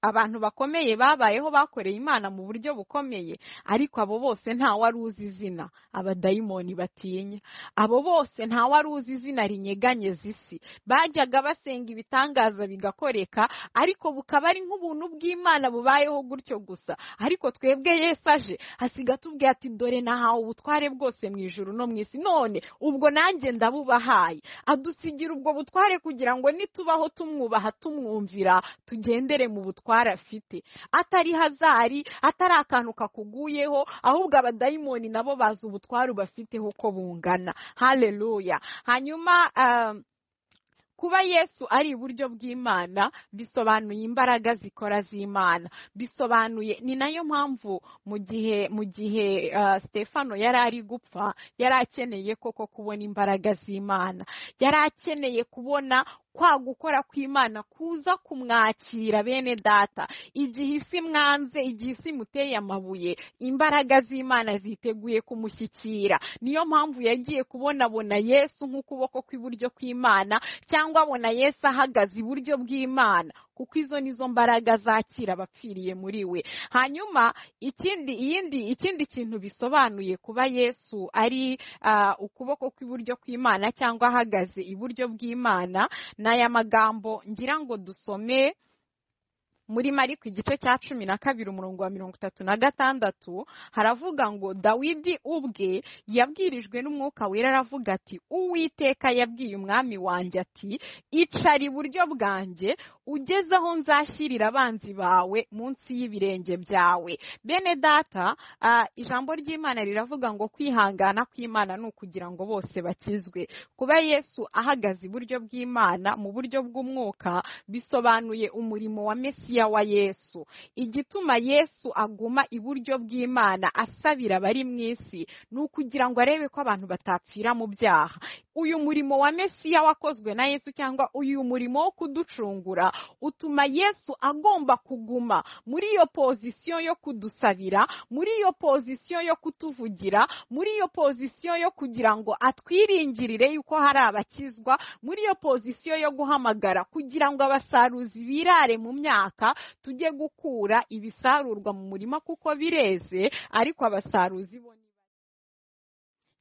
S1: abantu bakomeye babayeho bakoreye imana mu buryo bukomeye ariko abo bose nta wari uzi izina abadayimoni batinya abo bose nta wari uzi izina rinyeganyeza isi bajyaga basenga ibitangaza bigakoreka ariko bukaba ari nk'ubuntu bw'imana bubayeho gutyo gusa ariko twebwe yesi aje asiga atubwiye ati dore nahawe ubutware bwose mu ijoro no mu isi none ubwo nanjye ndabubahaye adusigira ubwo butware kugira ngo nitubaho tumwubaha tumwumvira tugendere mu butware afite atari hazari atari akantu kakuguyeho ahubwo abadayimoni nabo bazi ubutware bafiteho ko bungana hareruya hanyuma kuba yesu ari iburyo bw'imana bisobanuye imbaraga zikora z'imana bisobanuye ni nayo mpamvu mu gihe mu gihe stefano yari ari gupfa yari akeneye koko kubona imbaraga z'imana yari akeneye kubona kwa gukora kw'imana kuza kumwakira bene data igihe isi mwanze igihe isi muteye amabuye imbaraga z'imana ziteguye kumushyikira niyo mpamvu yagiye kubonabona yesu nk'ukuboko kw'iburyo kw'imana cyangwa abona yesu ahagaze iburyo bw'imana kuko izo ni zo mbaraga zakira abapfiriye muri we hanyuma ikindi iyindi ikindi kintu bisobanuye kuba yesu ari ukuboko kw'iburyo kw'imana cyangwa ahagaze iburyo bw'imana ni aya magambo ngira ngo dusome muri mariko igice cya cumi na kabiri umurongo wa mirongo itatu na gatandatu haravuga ngo dawidi ubwe yabwirijwe n'umwuka wera aravuga ati uwiteka yabwiye umwami wanjye ati icara iburyo bwanjye ugeze aho nzashyirira abanzi bawe munsi y'ibirenge byawe bene data ah, ijambo ry'imana riravuga ngo kwihangana kw'imana ni ukugira ngo bose bakizwe kuba yesu ahagaze iburyo bw'imana mu buryo bw'umwuka bisobanuye umurimo wa mesiya wa yesu igituma yesu aguma iburyo bw'imana asabira abari mu isi ni ukugira ngo arebe ko abantu batapfira mu byaha uyu murimo wa mesiya wakozwe na yesu cyangwa uyu murimo wo kuducungura utuma yesu agomba kuguma muri iyo pozisiyo yo kudusabira muri iyo pozisiyo yo kutuvugira muri iyo pozisiyo yo kugira ngo atwiringirire yuko hari abakizwa muri iyo pozisiyo yo guhamagara kugira ngo abasaruzi birare mu myaka tujye gukura ibisarurwa mu murima kuko bireze ariko abasaruzi bo ni bake.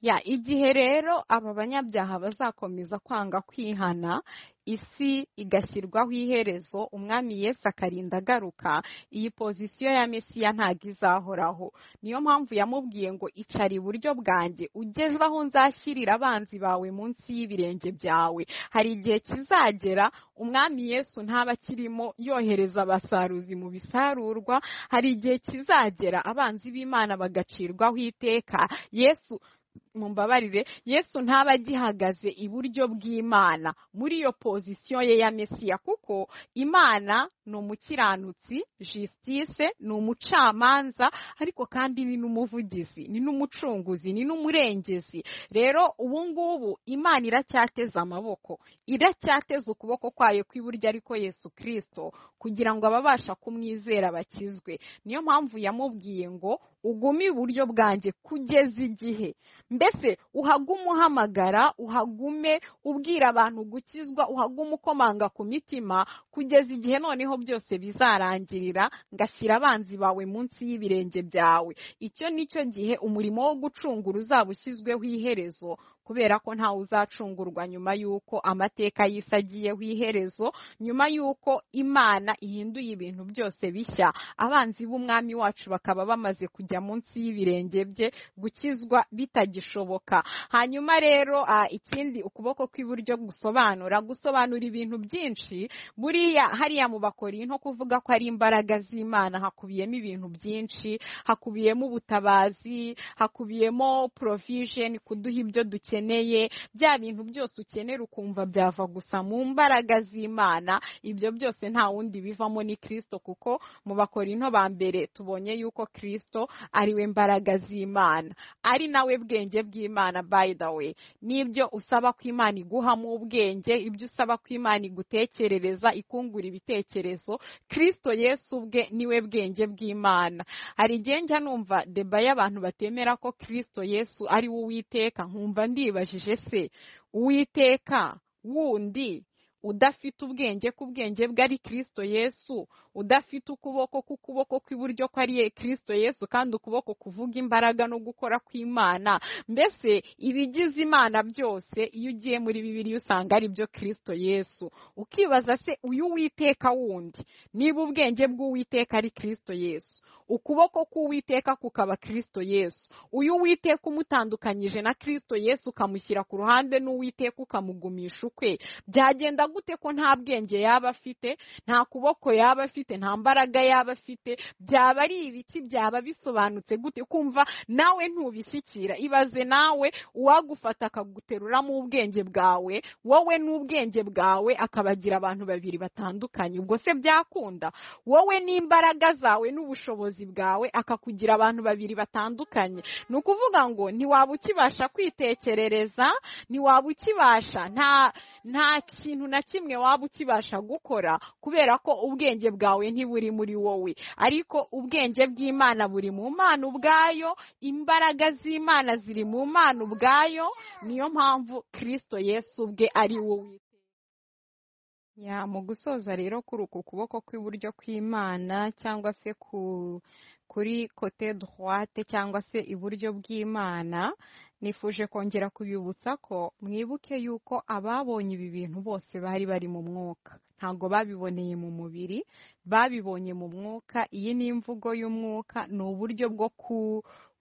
S1: ya igihe rero aba banyabyaha bazakomeza kwanga kwihana isi igashyirwaho iherezo umwami yesu akarinda agaruka iyi pozisiyo ya mesiya ntabwo izahoraho niyo mpamvu yamubwiye ngo icara iburyo bwanjye ugeze aho nzashyirira abanzi bawe munsi y'ibirenge byawe hari igihe kizagera umwami yesu ntaba akirimo yohereza abasaruzi mu bisarurwa hari igihe kizagera abanzi b'imana bagacirwaho iteka yesu mumbabarire yesu ntaba agihagaze iburyo bw'imana muri iyo pozisiyo ye ya mesiya kuko imana ni umukiranutsi jisitise ni umucamanza ariko kandi ni n'umuvugizi ni n'umucunguzi ni n'umurengezi rero ubu ngubu imana iracyateze amaboko iracyateze ukuboko kwayo kw'iburyo ariko yesu kirisito kugira ngo ababasha kumwizera bakizwe niyo mpamvu yamubwiye ngo ugume iburyo bwanjye kugeza igihe mbese uhagume uhamagara uhagume ubwira abantu gukizwa uhagume ukomanga ku mitima kugeza igihe noneho byose bizarangirira ngashyira abanzi bawe munsi y'ibirenge byawe icyo ni cyo gihe umurimo wo gucungura uzaba ushyizweho iherezo kubera ko ntawe uzacungurwa nyuma y'uko amateka y'isi agiyeho iherezo nyuma y'uko imana ihinduye ibintu byose bishya abanzi b'umwami wacu bakaba bamaze kujya munsi y'ibirenge bye gukizwa bitagishoboka hanyuma rero ah, ikindi ukuboko kw'iburyo gusobanura gusobanura ibintu byinshi buriya hariya mu bakori nko kuvuga ko ari imbaraga z'imana hakubiyemo ibintu byinshi hakubiyemo ubutabazi hakubiyemo provision kuduha ibyo dukeneye bya bintu byose ukenera ukumva byava gusa mu mbaraga z'imana ibyo byose nta wundi bivamo ni kirisito kuko mu bakorinto ba mbere tubonye yuko kirisito ariwe mbaraga z'imana ari nawe bwenge bw'imana by the way n'ibyo usaba ko imana iguhamo ubwenge ibyo usaba ko imana igutekerereza ikungura ibitekerezo kirisito yesu ubwe niwe bwenge bw'imana hari igihe njya numva deba y'abantu batemera ko kirisito yesu ari we uwiteka nkumva ndibajije se uwiteka wundi udafite ubwenge ku bwenge bwe ari kirisito yesu udafite ukuboko k'ukuboko kw'iburyo ko ari kirisito yesu kandi ukuboko kuvuga imbaraga no gukora kw'imana mbese ibigize imana byose iyo ugiye muri bibiri usanga ari byo kirisito yesu ukibaza se uyu witeka wundi niba ubwenge bw'uwiteka ari kirisito yesu ukuboko k'uwiteka kukaba kirisito yesu uyu witeka umutandukanyije na kirisito yesu ukamushyira ku ruhande n'uwiteka ukamugumisha ukwe byagenda gute ko nta bwenge yaba afite nta kuboko yaba afite nta mbaraga yaba afite byaba ari ibiki byaba bisobanutse gute kumva nawe ntubishyikira ibaze nawe uwagufata akaguteruramo ubwenge bwawe wowe n'ubwenge bwawe akabagira abantu babiri batandukanye ubwo se byakunda wowe n'imbaraga zawe n'ubushobozi bwawe akakugira abantu babiri batandukanye ni ukuvuga ngo ntiwaba ukibasha kwitekerereza ntiwaba ukibasha nta nta kintu na kimwe waba ukibasha gukora kubera ko ubwenge bwawe ntiburi muri wowe ariko ubwenge bw'imana buri mu mana ubwayo imbaraga z'imana ziri mu mana ubwayo niyo mpamvu kirisito yesu ubwe ari wowe ya mu gusoza rero kuri uku kuboko kw'iburyo kw'imana cyangwa se ku kuri kote droite cyangwa se iburyo bw'imana nifuje kongera kubibutsa ko mwibuke yuko ababonye ibi bintu bose bari bari mu mwuka ntabwo babiboneye mu mubiri babibonye mu mwuka iyi ni imvugo y'umwuka ni uburyo bwo ku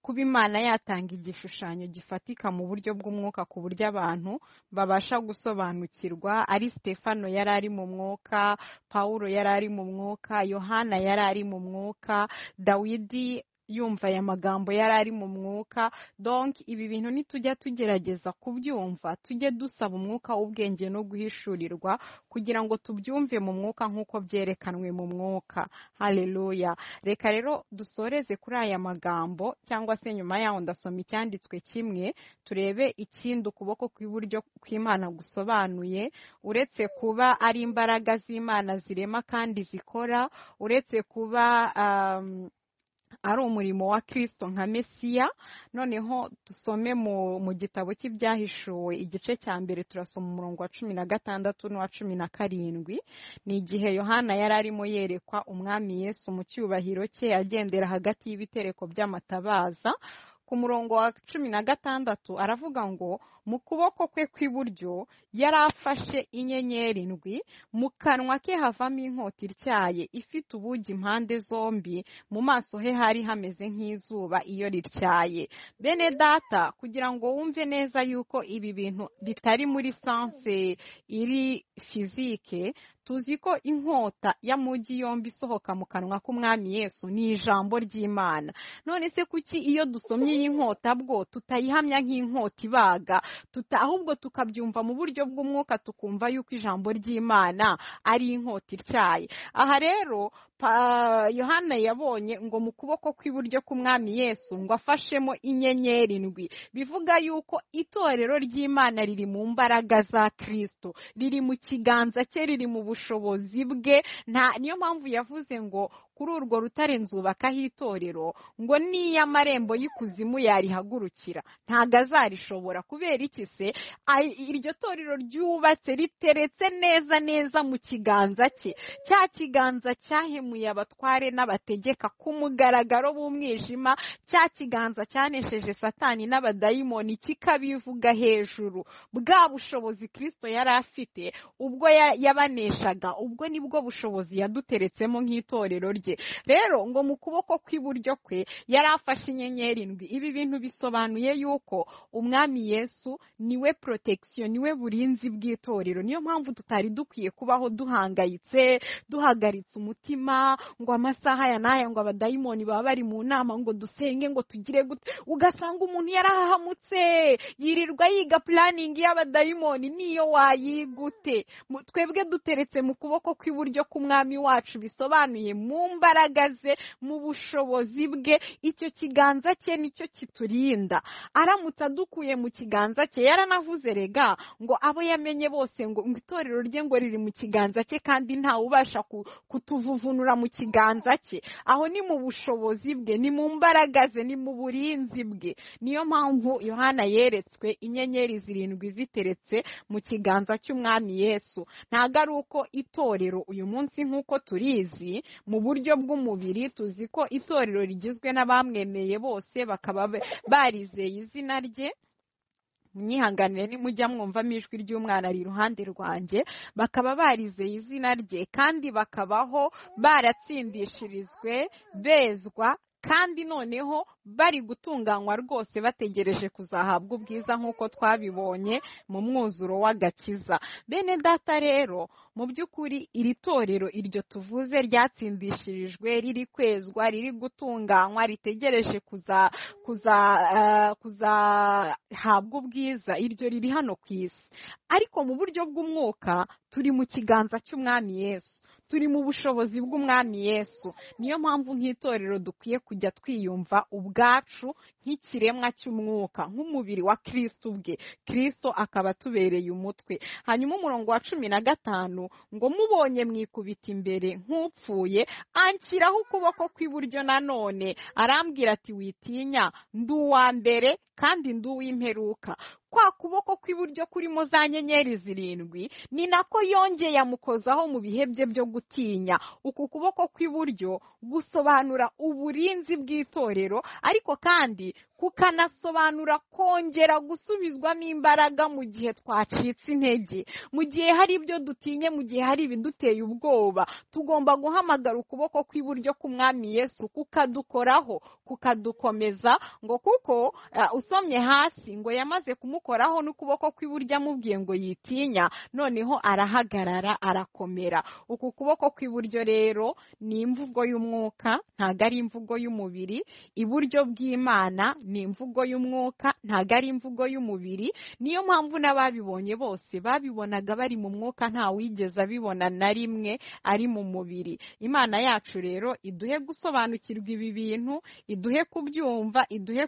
S1: kuba imana yatanga igishushanyo gifatika mu buryo bw'umwuka ku buryo abantu babasha gusobanukirwa ari stefano yari ari mu mwuka paul yari ari mu mwuka yohana yari ari mu mwuka dawidi yumva aya magambo yari ari mu mwuka donk ibi bintu nitujya tugerageza kubyumva tujye dusaba umwuka w'ubwenge no guhishurirwa kugira ngo tubyumve mu mwuka nk'uko byerekanwe mu mwuka hareruya reka rero dusoreze kuri aya magambo cyangwa se nyuma yaho ndasoma icyanditswe kimwe turebe ikindi ukuboko kw'iburyo kw'imana gusobanuye uretse kuba ari imbaraga z'imana zirema kandi zikora uretse kuba ari umurimo wa kirisito nka mesiya noneho dusome mu gitabo cy'ibyahishuwe igice cya mbere turasoma umurongo wa cumi na gatandatu n'uwa cumi na karindwi ni igihe yohana yari arimo yerekwa umwami Yesu mu cyubahiro cye agendera hagati y'ibitereko by'amatabaza ku murongo wa cumi na gatandatu aravuga ngo mu kuboko kwe kw'iburyo yari afashe inyenyeri indwi mu kanwa ke havamo inkota ityaye ifite ubugi impande zombi mu maso he hari hameze nk'izuba iyo rityaye bene data kugira ngo wumve neza yuko ibi bintu bitari muri sanse iri fizike tuzi ko inkota y'amujyi yombi isohoka mu kanwa k'umwami Yesu ni ijambo ry'imana none se kuki iyo dusomye iyi nkota bwo tutayihamya nk'inkota ibaga ahubwo tukabyumva mu buryo bw'umwuka tukumva yuko ijambo ry'imana ari inkota ityaye aha rero yohana yabonye ngo mu kuboko kw'iburyo k'umwami Yesu ngo afashemo inyenyeri indwi bivuga yuko itorero ry'imana riri mu mbaraga za kirisito riri mu kiganza cye riri mu bushobozi bwe nta niyo mpamvu yavuze ngo kuri urwo rutare nzubakaho itorero ngo niyo amarembo y'ikuzimu yarihagurukira ntabwo azarishobora kubera iki se iryo torero ryubatse riteretse neza neza mu kiganza cye cya kiganza cyahemuye abatware n'abategeka ku mugaragaro w'umwijima cya kiganza cyanesheje satani n'abadayimoni kikabivuga hejuru bwa bushobozi kirisito yari afite ubwo yabaneshaga ubwo nibwo bushobozi yaduteretsemo nk'itorero rye rero ngo mu kuboko kw'iburyo kwe yari afashe inyenyeri indwi ibi bintu bisobanuye yuko umwami yesu niwe protection niwe burinzi bw'itorero niyo mpamvu tutari dukwiye kubaho duhangayitse duhagaritse umutima ngo amasaha aya n'aya ngo abadayimoni baba bari mu nama ngo dusenge ngo tugire gute ugasanga umuntu yarahahamutse yirirwa yiga puraningi y'abadayimoni niyo wayigute twebwe duteretse mu kuboko kw'iburyo k'umwami wacu bisobanuye mu mbaraga ze mu bushobozi bwe icyo kiganza cye nicyo kiturinda aramutse adukuye mu kiganza cye yaranavuze rega ngo abo yamenye bose ngo itorero rye ngo riri mu kiganza cye kandi ntawe ubasha kutuvuvunura mu kiganza cye aho ni mu bushobozi bwe ni mu mbaraga ze ni mu burinzi bwe niyo mpamvu yohana yeretswe inyenyeri zirindwi ziteretse mu kiganza cy'umwami yesu ntabwo ari uko itorero uyu munsi nk'uko turizi mu buryo bw'umubiri tuzi ko itorero rigizwe n'abamwemeye bose bakaba barizeye izina rye mwihanganire nimujya mwumvamo ijwi ry'umwana ari iruhande rwanjye bakaba barizeye izina rye kandi bakabaho baratsindishirijwe bezwa kandi noneho bari gutunganywa rwose bategereje kuzahabwa ubwiza nk'uko twabibonye mu mwuzuro w'agakiza bene data rero mu by'ukuri iri torero iryo tuvuze ryatsindishirijwe riri kwezwa riri gutunganywa ritegereje kuzahabwa ubwiza iryo riri hano ku isi ariko mu buryo bw'umwuka turi mu kiganza cy'umwami yesu turi mu bushobozi bw'umwami yesu niyo mpamvu nk'itorero dukwiye kujya twiyumva ubwacu nk'ikiremwa cy'umwuka nk'umubiri wa kirisito ubwe kirisito akaba atubereye umutwe hanyuma umurongo wa cumi na gatanu ngo mubonye mwikubita imbere nk'upfuye anshyiraho ukuboko kw'iburyo nanone arambwira ati witinya ndi uwa mbere kandi ndi uw'imperuka kwa kuboko kw'iburyo kurimo za nyenyeri zirindwi ni nako yongeye amukozaho mu bihe bye byo gutinya uku kuboko kw'iburyo gusobanura uburinzi bw'itorero ariko kandi kukanasobanura kongera gusubizwamo imbaraga mu gihe twacitse intege mu gihe hari ibyo dutinye mu gihe hari ibiduteye ubwoba tugomba guhamagara ukuboko kw'iburyo k'umwami yesu kukadukoraho kukadukomeza ngo kuko usomye hasi ngo yamaze kumukoraho n'ukuboko kw'iburyo amubwiye ngo yitinya noneho arahagarara arakomera uku kuboko kw'iburyo rero ni imvugo y'umwuka ntabwo ari imvugo y'umubiri iburyo bw'imana ni imvugo y'umwuka ntabwo ari imvugo y'umubiri niyo mpamvu n'ababibonye bose babibonaga bari mu mwuka ntawigeze abibona na rimwe ari mu mubiri imana yacu rero iduhe gusobanukirwa ibi bintu iduhe kubyumva iduhe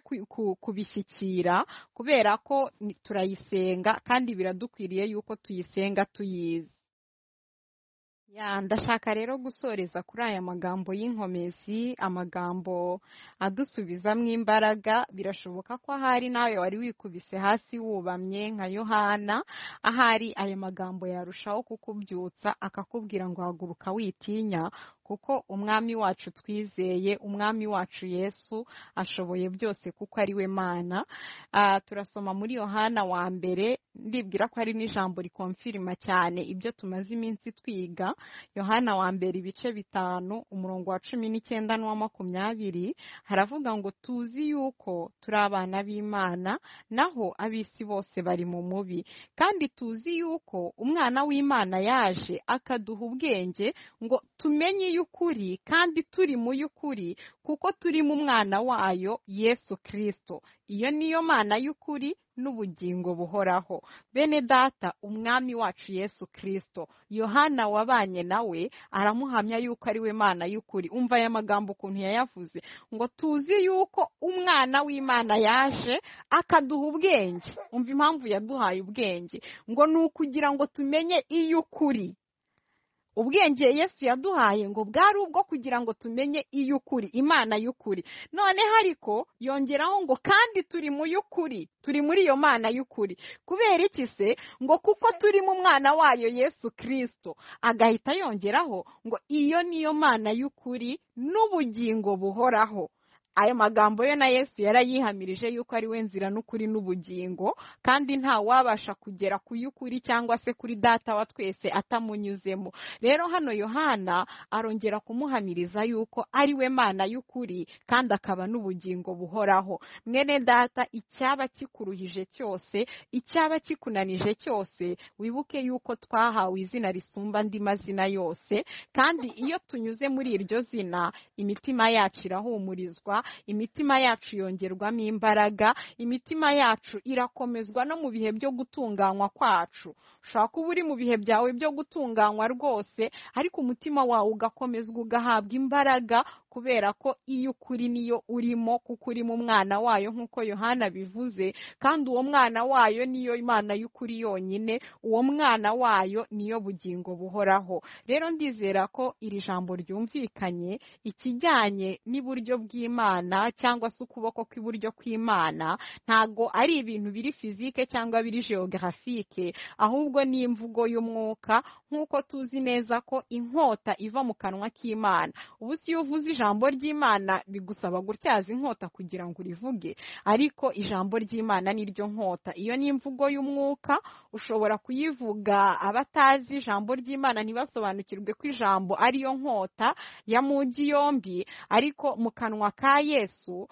S1: kubishyikira kubera ko turayisenga kandi biradukwiriye yuko tuyisenga tuyizi ya ndashaka rero gusoreza kuri aya magambo y'inkomezi amagambo adusubizamo imbaraga birashoboka ko ahari nawe wari wikubise hasi wubamye nka yohana ahari aya magambo yarushaho kukubyutsa akakubwira ngo haguruka witinya kuko umwami wacu twizeye umwami wacu yesu ashoboye byose kuko ari we mana turasoma muri yohana wa mbere ndibwira ko hari n'ijambo rikomfirima cyane ibyo tumaze iminsi twiga yohana wa mbere ibice bitanu umurongo wa cumi n'icyenda n'uwa makumyabiri haravuga ngo tuzi yuko turi abana b'imana naho ab'isi bose bari mu mubi kandi tuzi yuko umwana w'imana yaje akaduha ubwenge ngo tumenye y'ukuri kandi turi mu y'ukuri kuko turi mu mwana wayo yesu kirisito iyo niyo mana y'ukuri n'ubugingo buhoraho bene data umwami wacu yesu kirisito yohana wabanye nawe aramuhamya yuko ari we mana y'ukuri umva aya magambo ukuntu yayavuze ngo tuzi yuko umwana w'imana yaje akaduha ubwenge umva impamvu yaduhaye ubwenge ngo ni ukugira ngo tumenye iy'ukuri ubwenge yesu yaduhaye ngo bwari ubwo kugira ngo tumenye iy'ukuri imana y'ukuri noneho ariko yongeraho ngo kandi turi mu y'ukuri turi muri iyo mana y'ukuri kubera iki se ngo kuko turi mu mwana wayo yesu kirisito agahita yongeraho ngo iyo niyo mana y'ukuri n'ubugingo buhoraho ayo magambo yo na yesu yarayihamirije yuko ari we nzira n'ukuri n'ubugingo kandi nta wabasha kugera ku y'ukuri cyangwa se kuri data wa twese atamunyuzemo rero hano yohana arongera kumuhamiriza yuko ari we mana y'ukuri kandi akaba n'ubugingo buhoraho mwene data icyaba kikuruhije cyose icyaba kikunanije cyose wibuke yuko twahawe izina risumba andi mazina yose kandi iyo tunyuze muri iryo zina imitima yacu irahumurizwa imitima yacu yongerwamo imbaraga imitima yacu irakomezwa no mu bihe byo gutunganywa kwacu ushobora kuba uri mu bihe byawe byo gutunganywa rwose ariko umutima wawe ugakomezwa ugahabwa imbaraga kubera ko iyo ukuri niyo urimo kuko uri mu mwana wayo nk'uko yohana bivuze kandi uwo mwana wayo niyo imana y'ukuri yonyine uwo mwana wayo niyo bugingo buhoraho rero ndizera ko iri jambo ryumvikanye ikijyanye n'iburyo bw'imana cyangwa se ukuboko kw'iburyo kw'imana ntabwo ari ibintu biri fizike cyangwa biri geografike ahubwo ni imvugo y'umwuka nk'uko tuzi neza ko inkota iva mu kanwa k'imana ubu si iyo uvuze ijambo ijambo ry'imana bigusaba gutyaza inkota kugira ngo urivuge ariko ijambo ry'imana niryo nkota iyo ni imvugo y'umwuka ushobora kuyivuga abatazi ijambo ry'imana ntibasobanukirwe ko ijambo ariyo nkota ya mugi yombi ariko mu kanwa ka yesu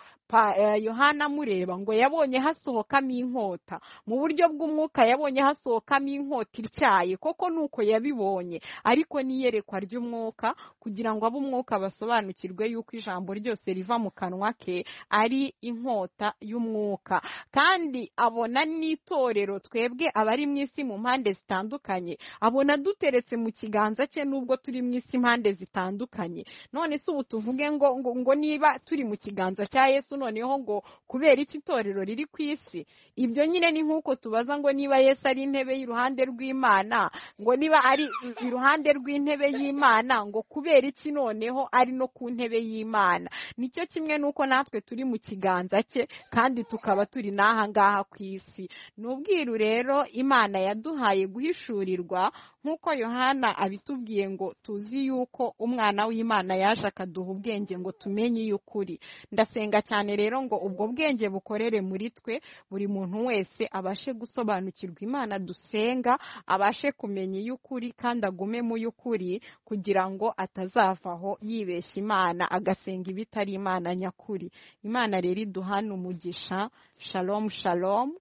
S1: yohana amureba ngo yabonye hasohokamo inkota mu buryo bw'umwuka yabonye hasohokamo inkota ityaye koko ni uko yabibonye ariko n'iyerekwa ry'umwuka kugira ngo abe umwuka basobanukirwe yuko ijambo ryose riva mu kanwa ke ari inkota y'umwuka kandi abona n'itorero twebwe abari mu isi mu mpande zitandukanye abona duteretse mu kiganza cye n'ubwo turi mu isi impande zitandukanye none si ubu tuvuge ngo ngo niba turi mu kiganza cya yesu noneho ngo kubera iki itorero riri ku isi ibyo nyine ni nk'uko tubaza ngo niba yesu ari intebe y'iruhande rw'imana ngo niba ari iruhande rw'intebe y'imana ngo kubera iki noneho ari no ku ntebe y'imana nicyo kimwe n'uko natwe turi mu kiganza cye kandi tukaba turi n'aha ngaha ku isi ni ubwiru rero imana yaduhaye guhishurirwa nk'uko yohana abitubwiye ngo tuzi yuko umwana w'imana yaje akaduha ubwenge ngo tumenye iy'ukuri ndasenga cyane rero ngo ubwo bwenge bukorere muri twe buri muntu wese abashe gusobanukirwa imana dusenga abashe kumenya iy'ukuri kandi agume mu y'ukuri kugira ngo atazavaho yibeshya imana agasenga ibitari imana nyakuri imana rero iduhana umugisha shalomu shalomu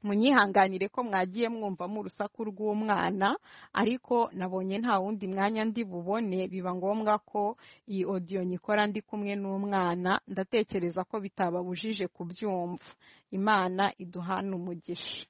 S1: munyihanganire ko mwagiye mwumva mu urusaku rw'umwana ariko nabonye nta wundi mwanya ndi bubone biba ngombwa ko iyi odiyo nyikora ndi kumwe n'umwana ndatekereza ko bitababujije kubyumva imana iduhana umugisha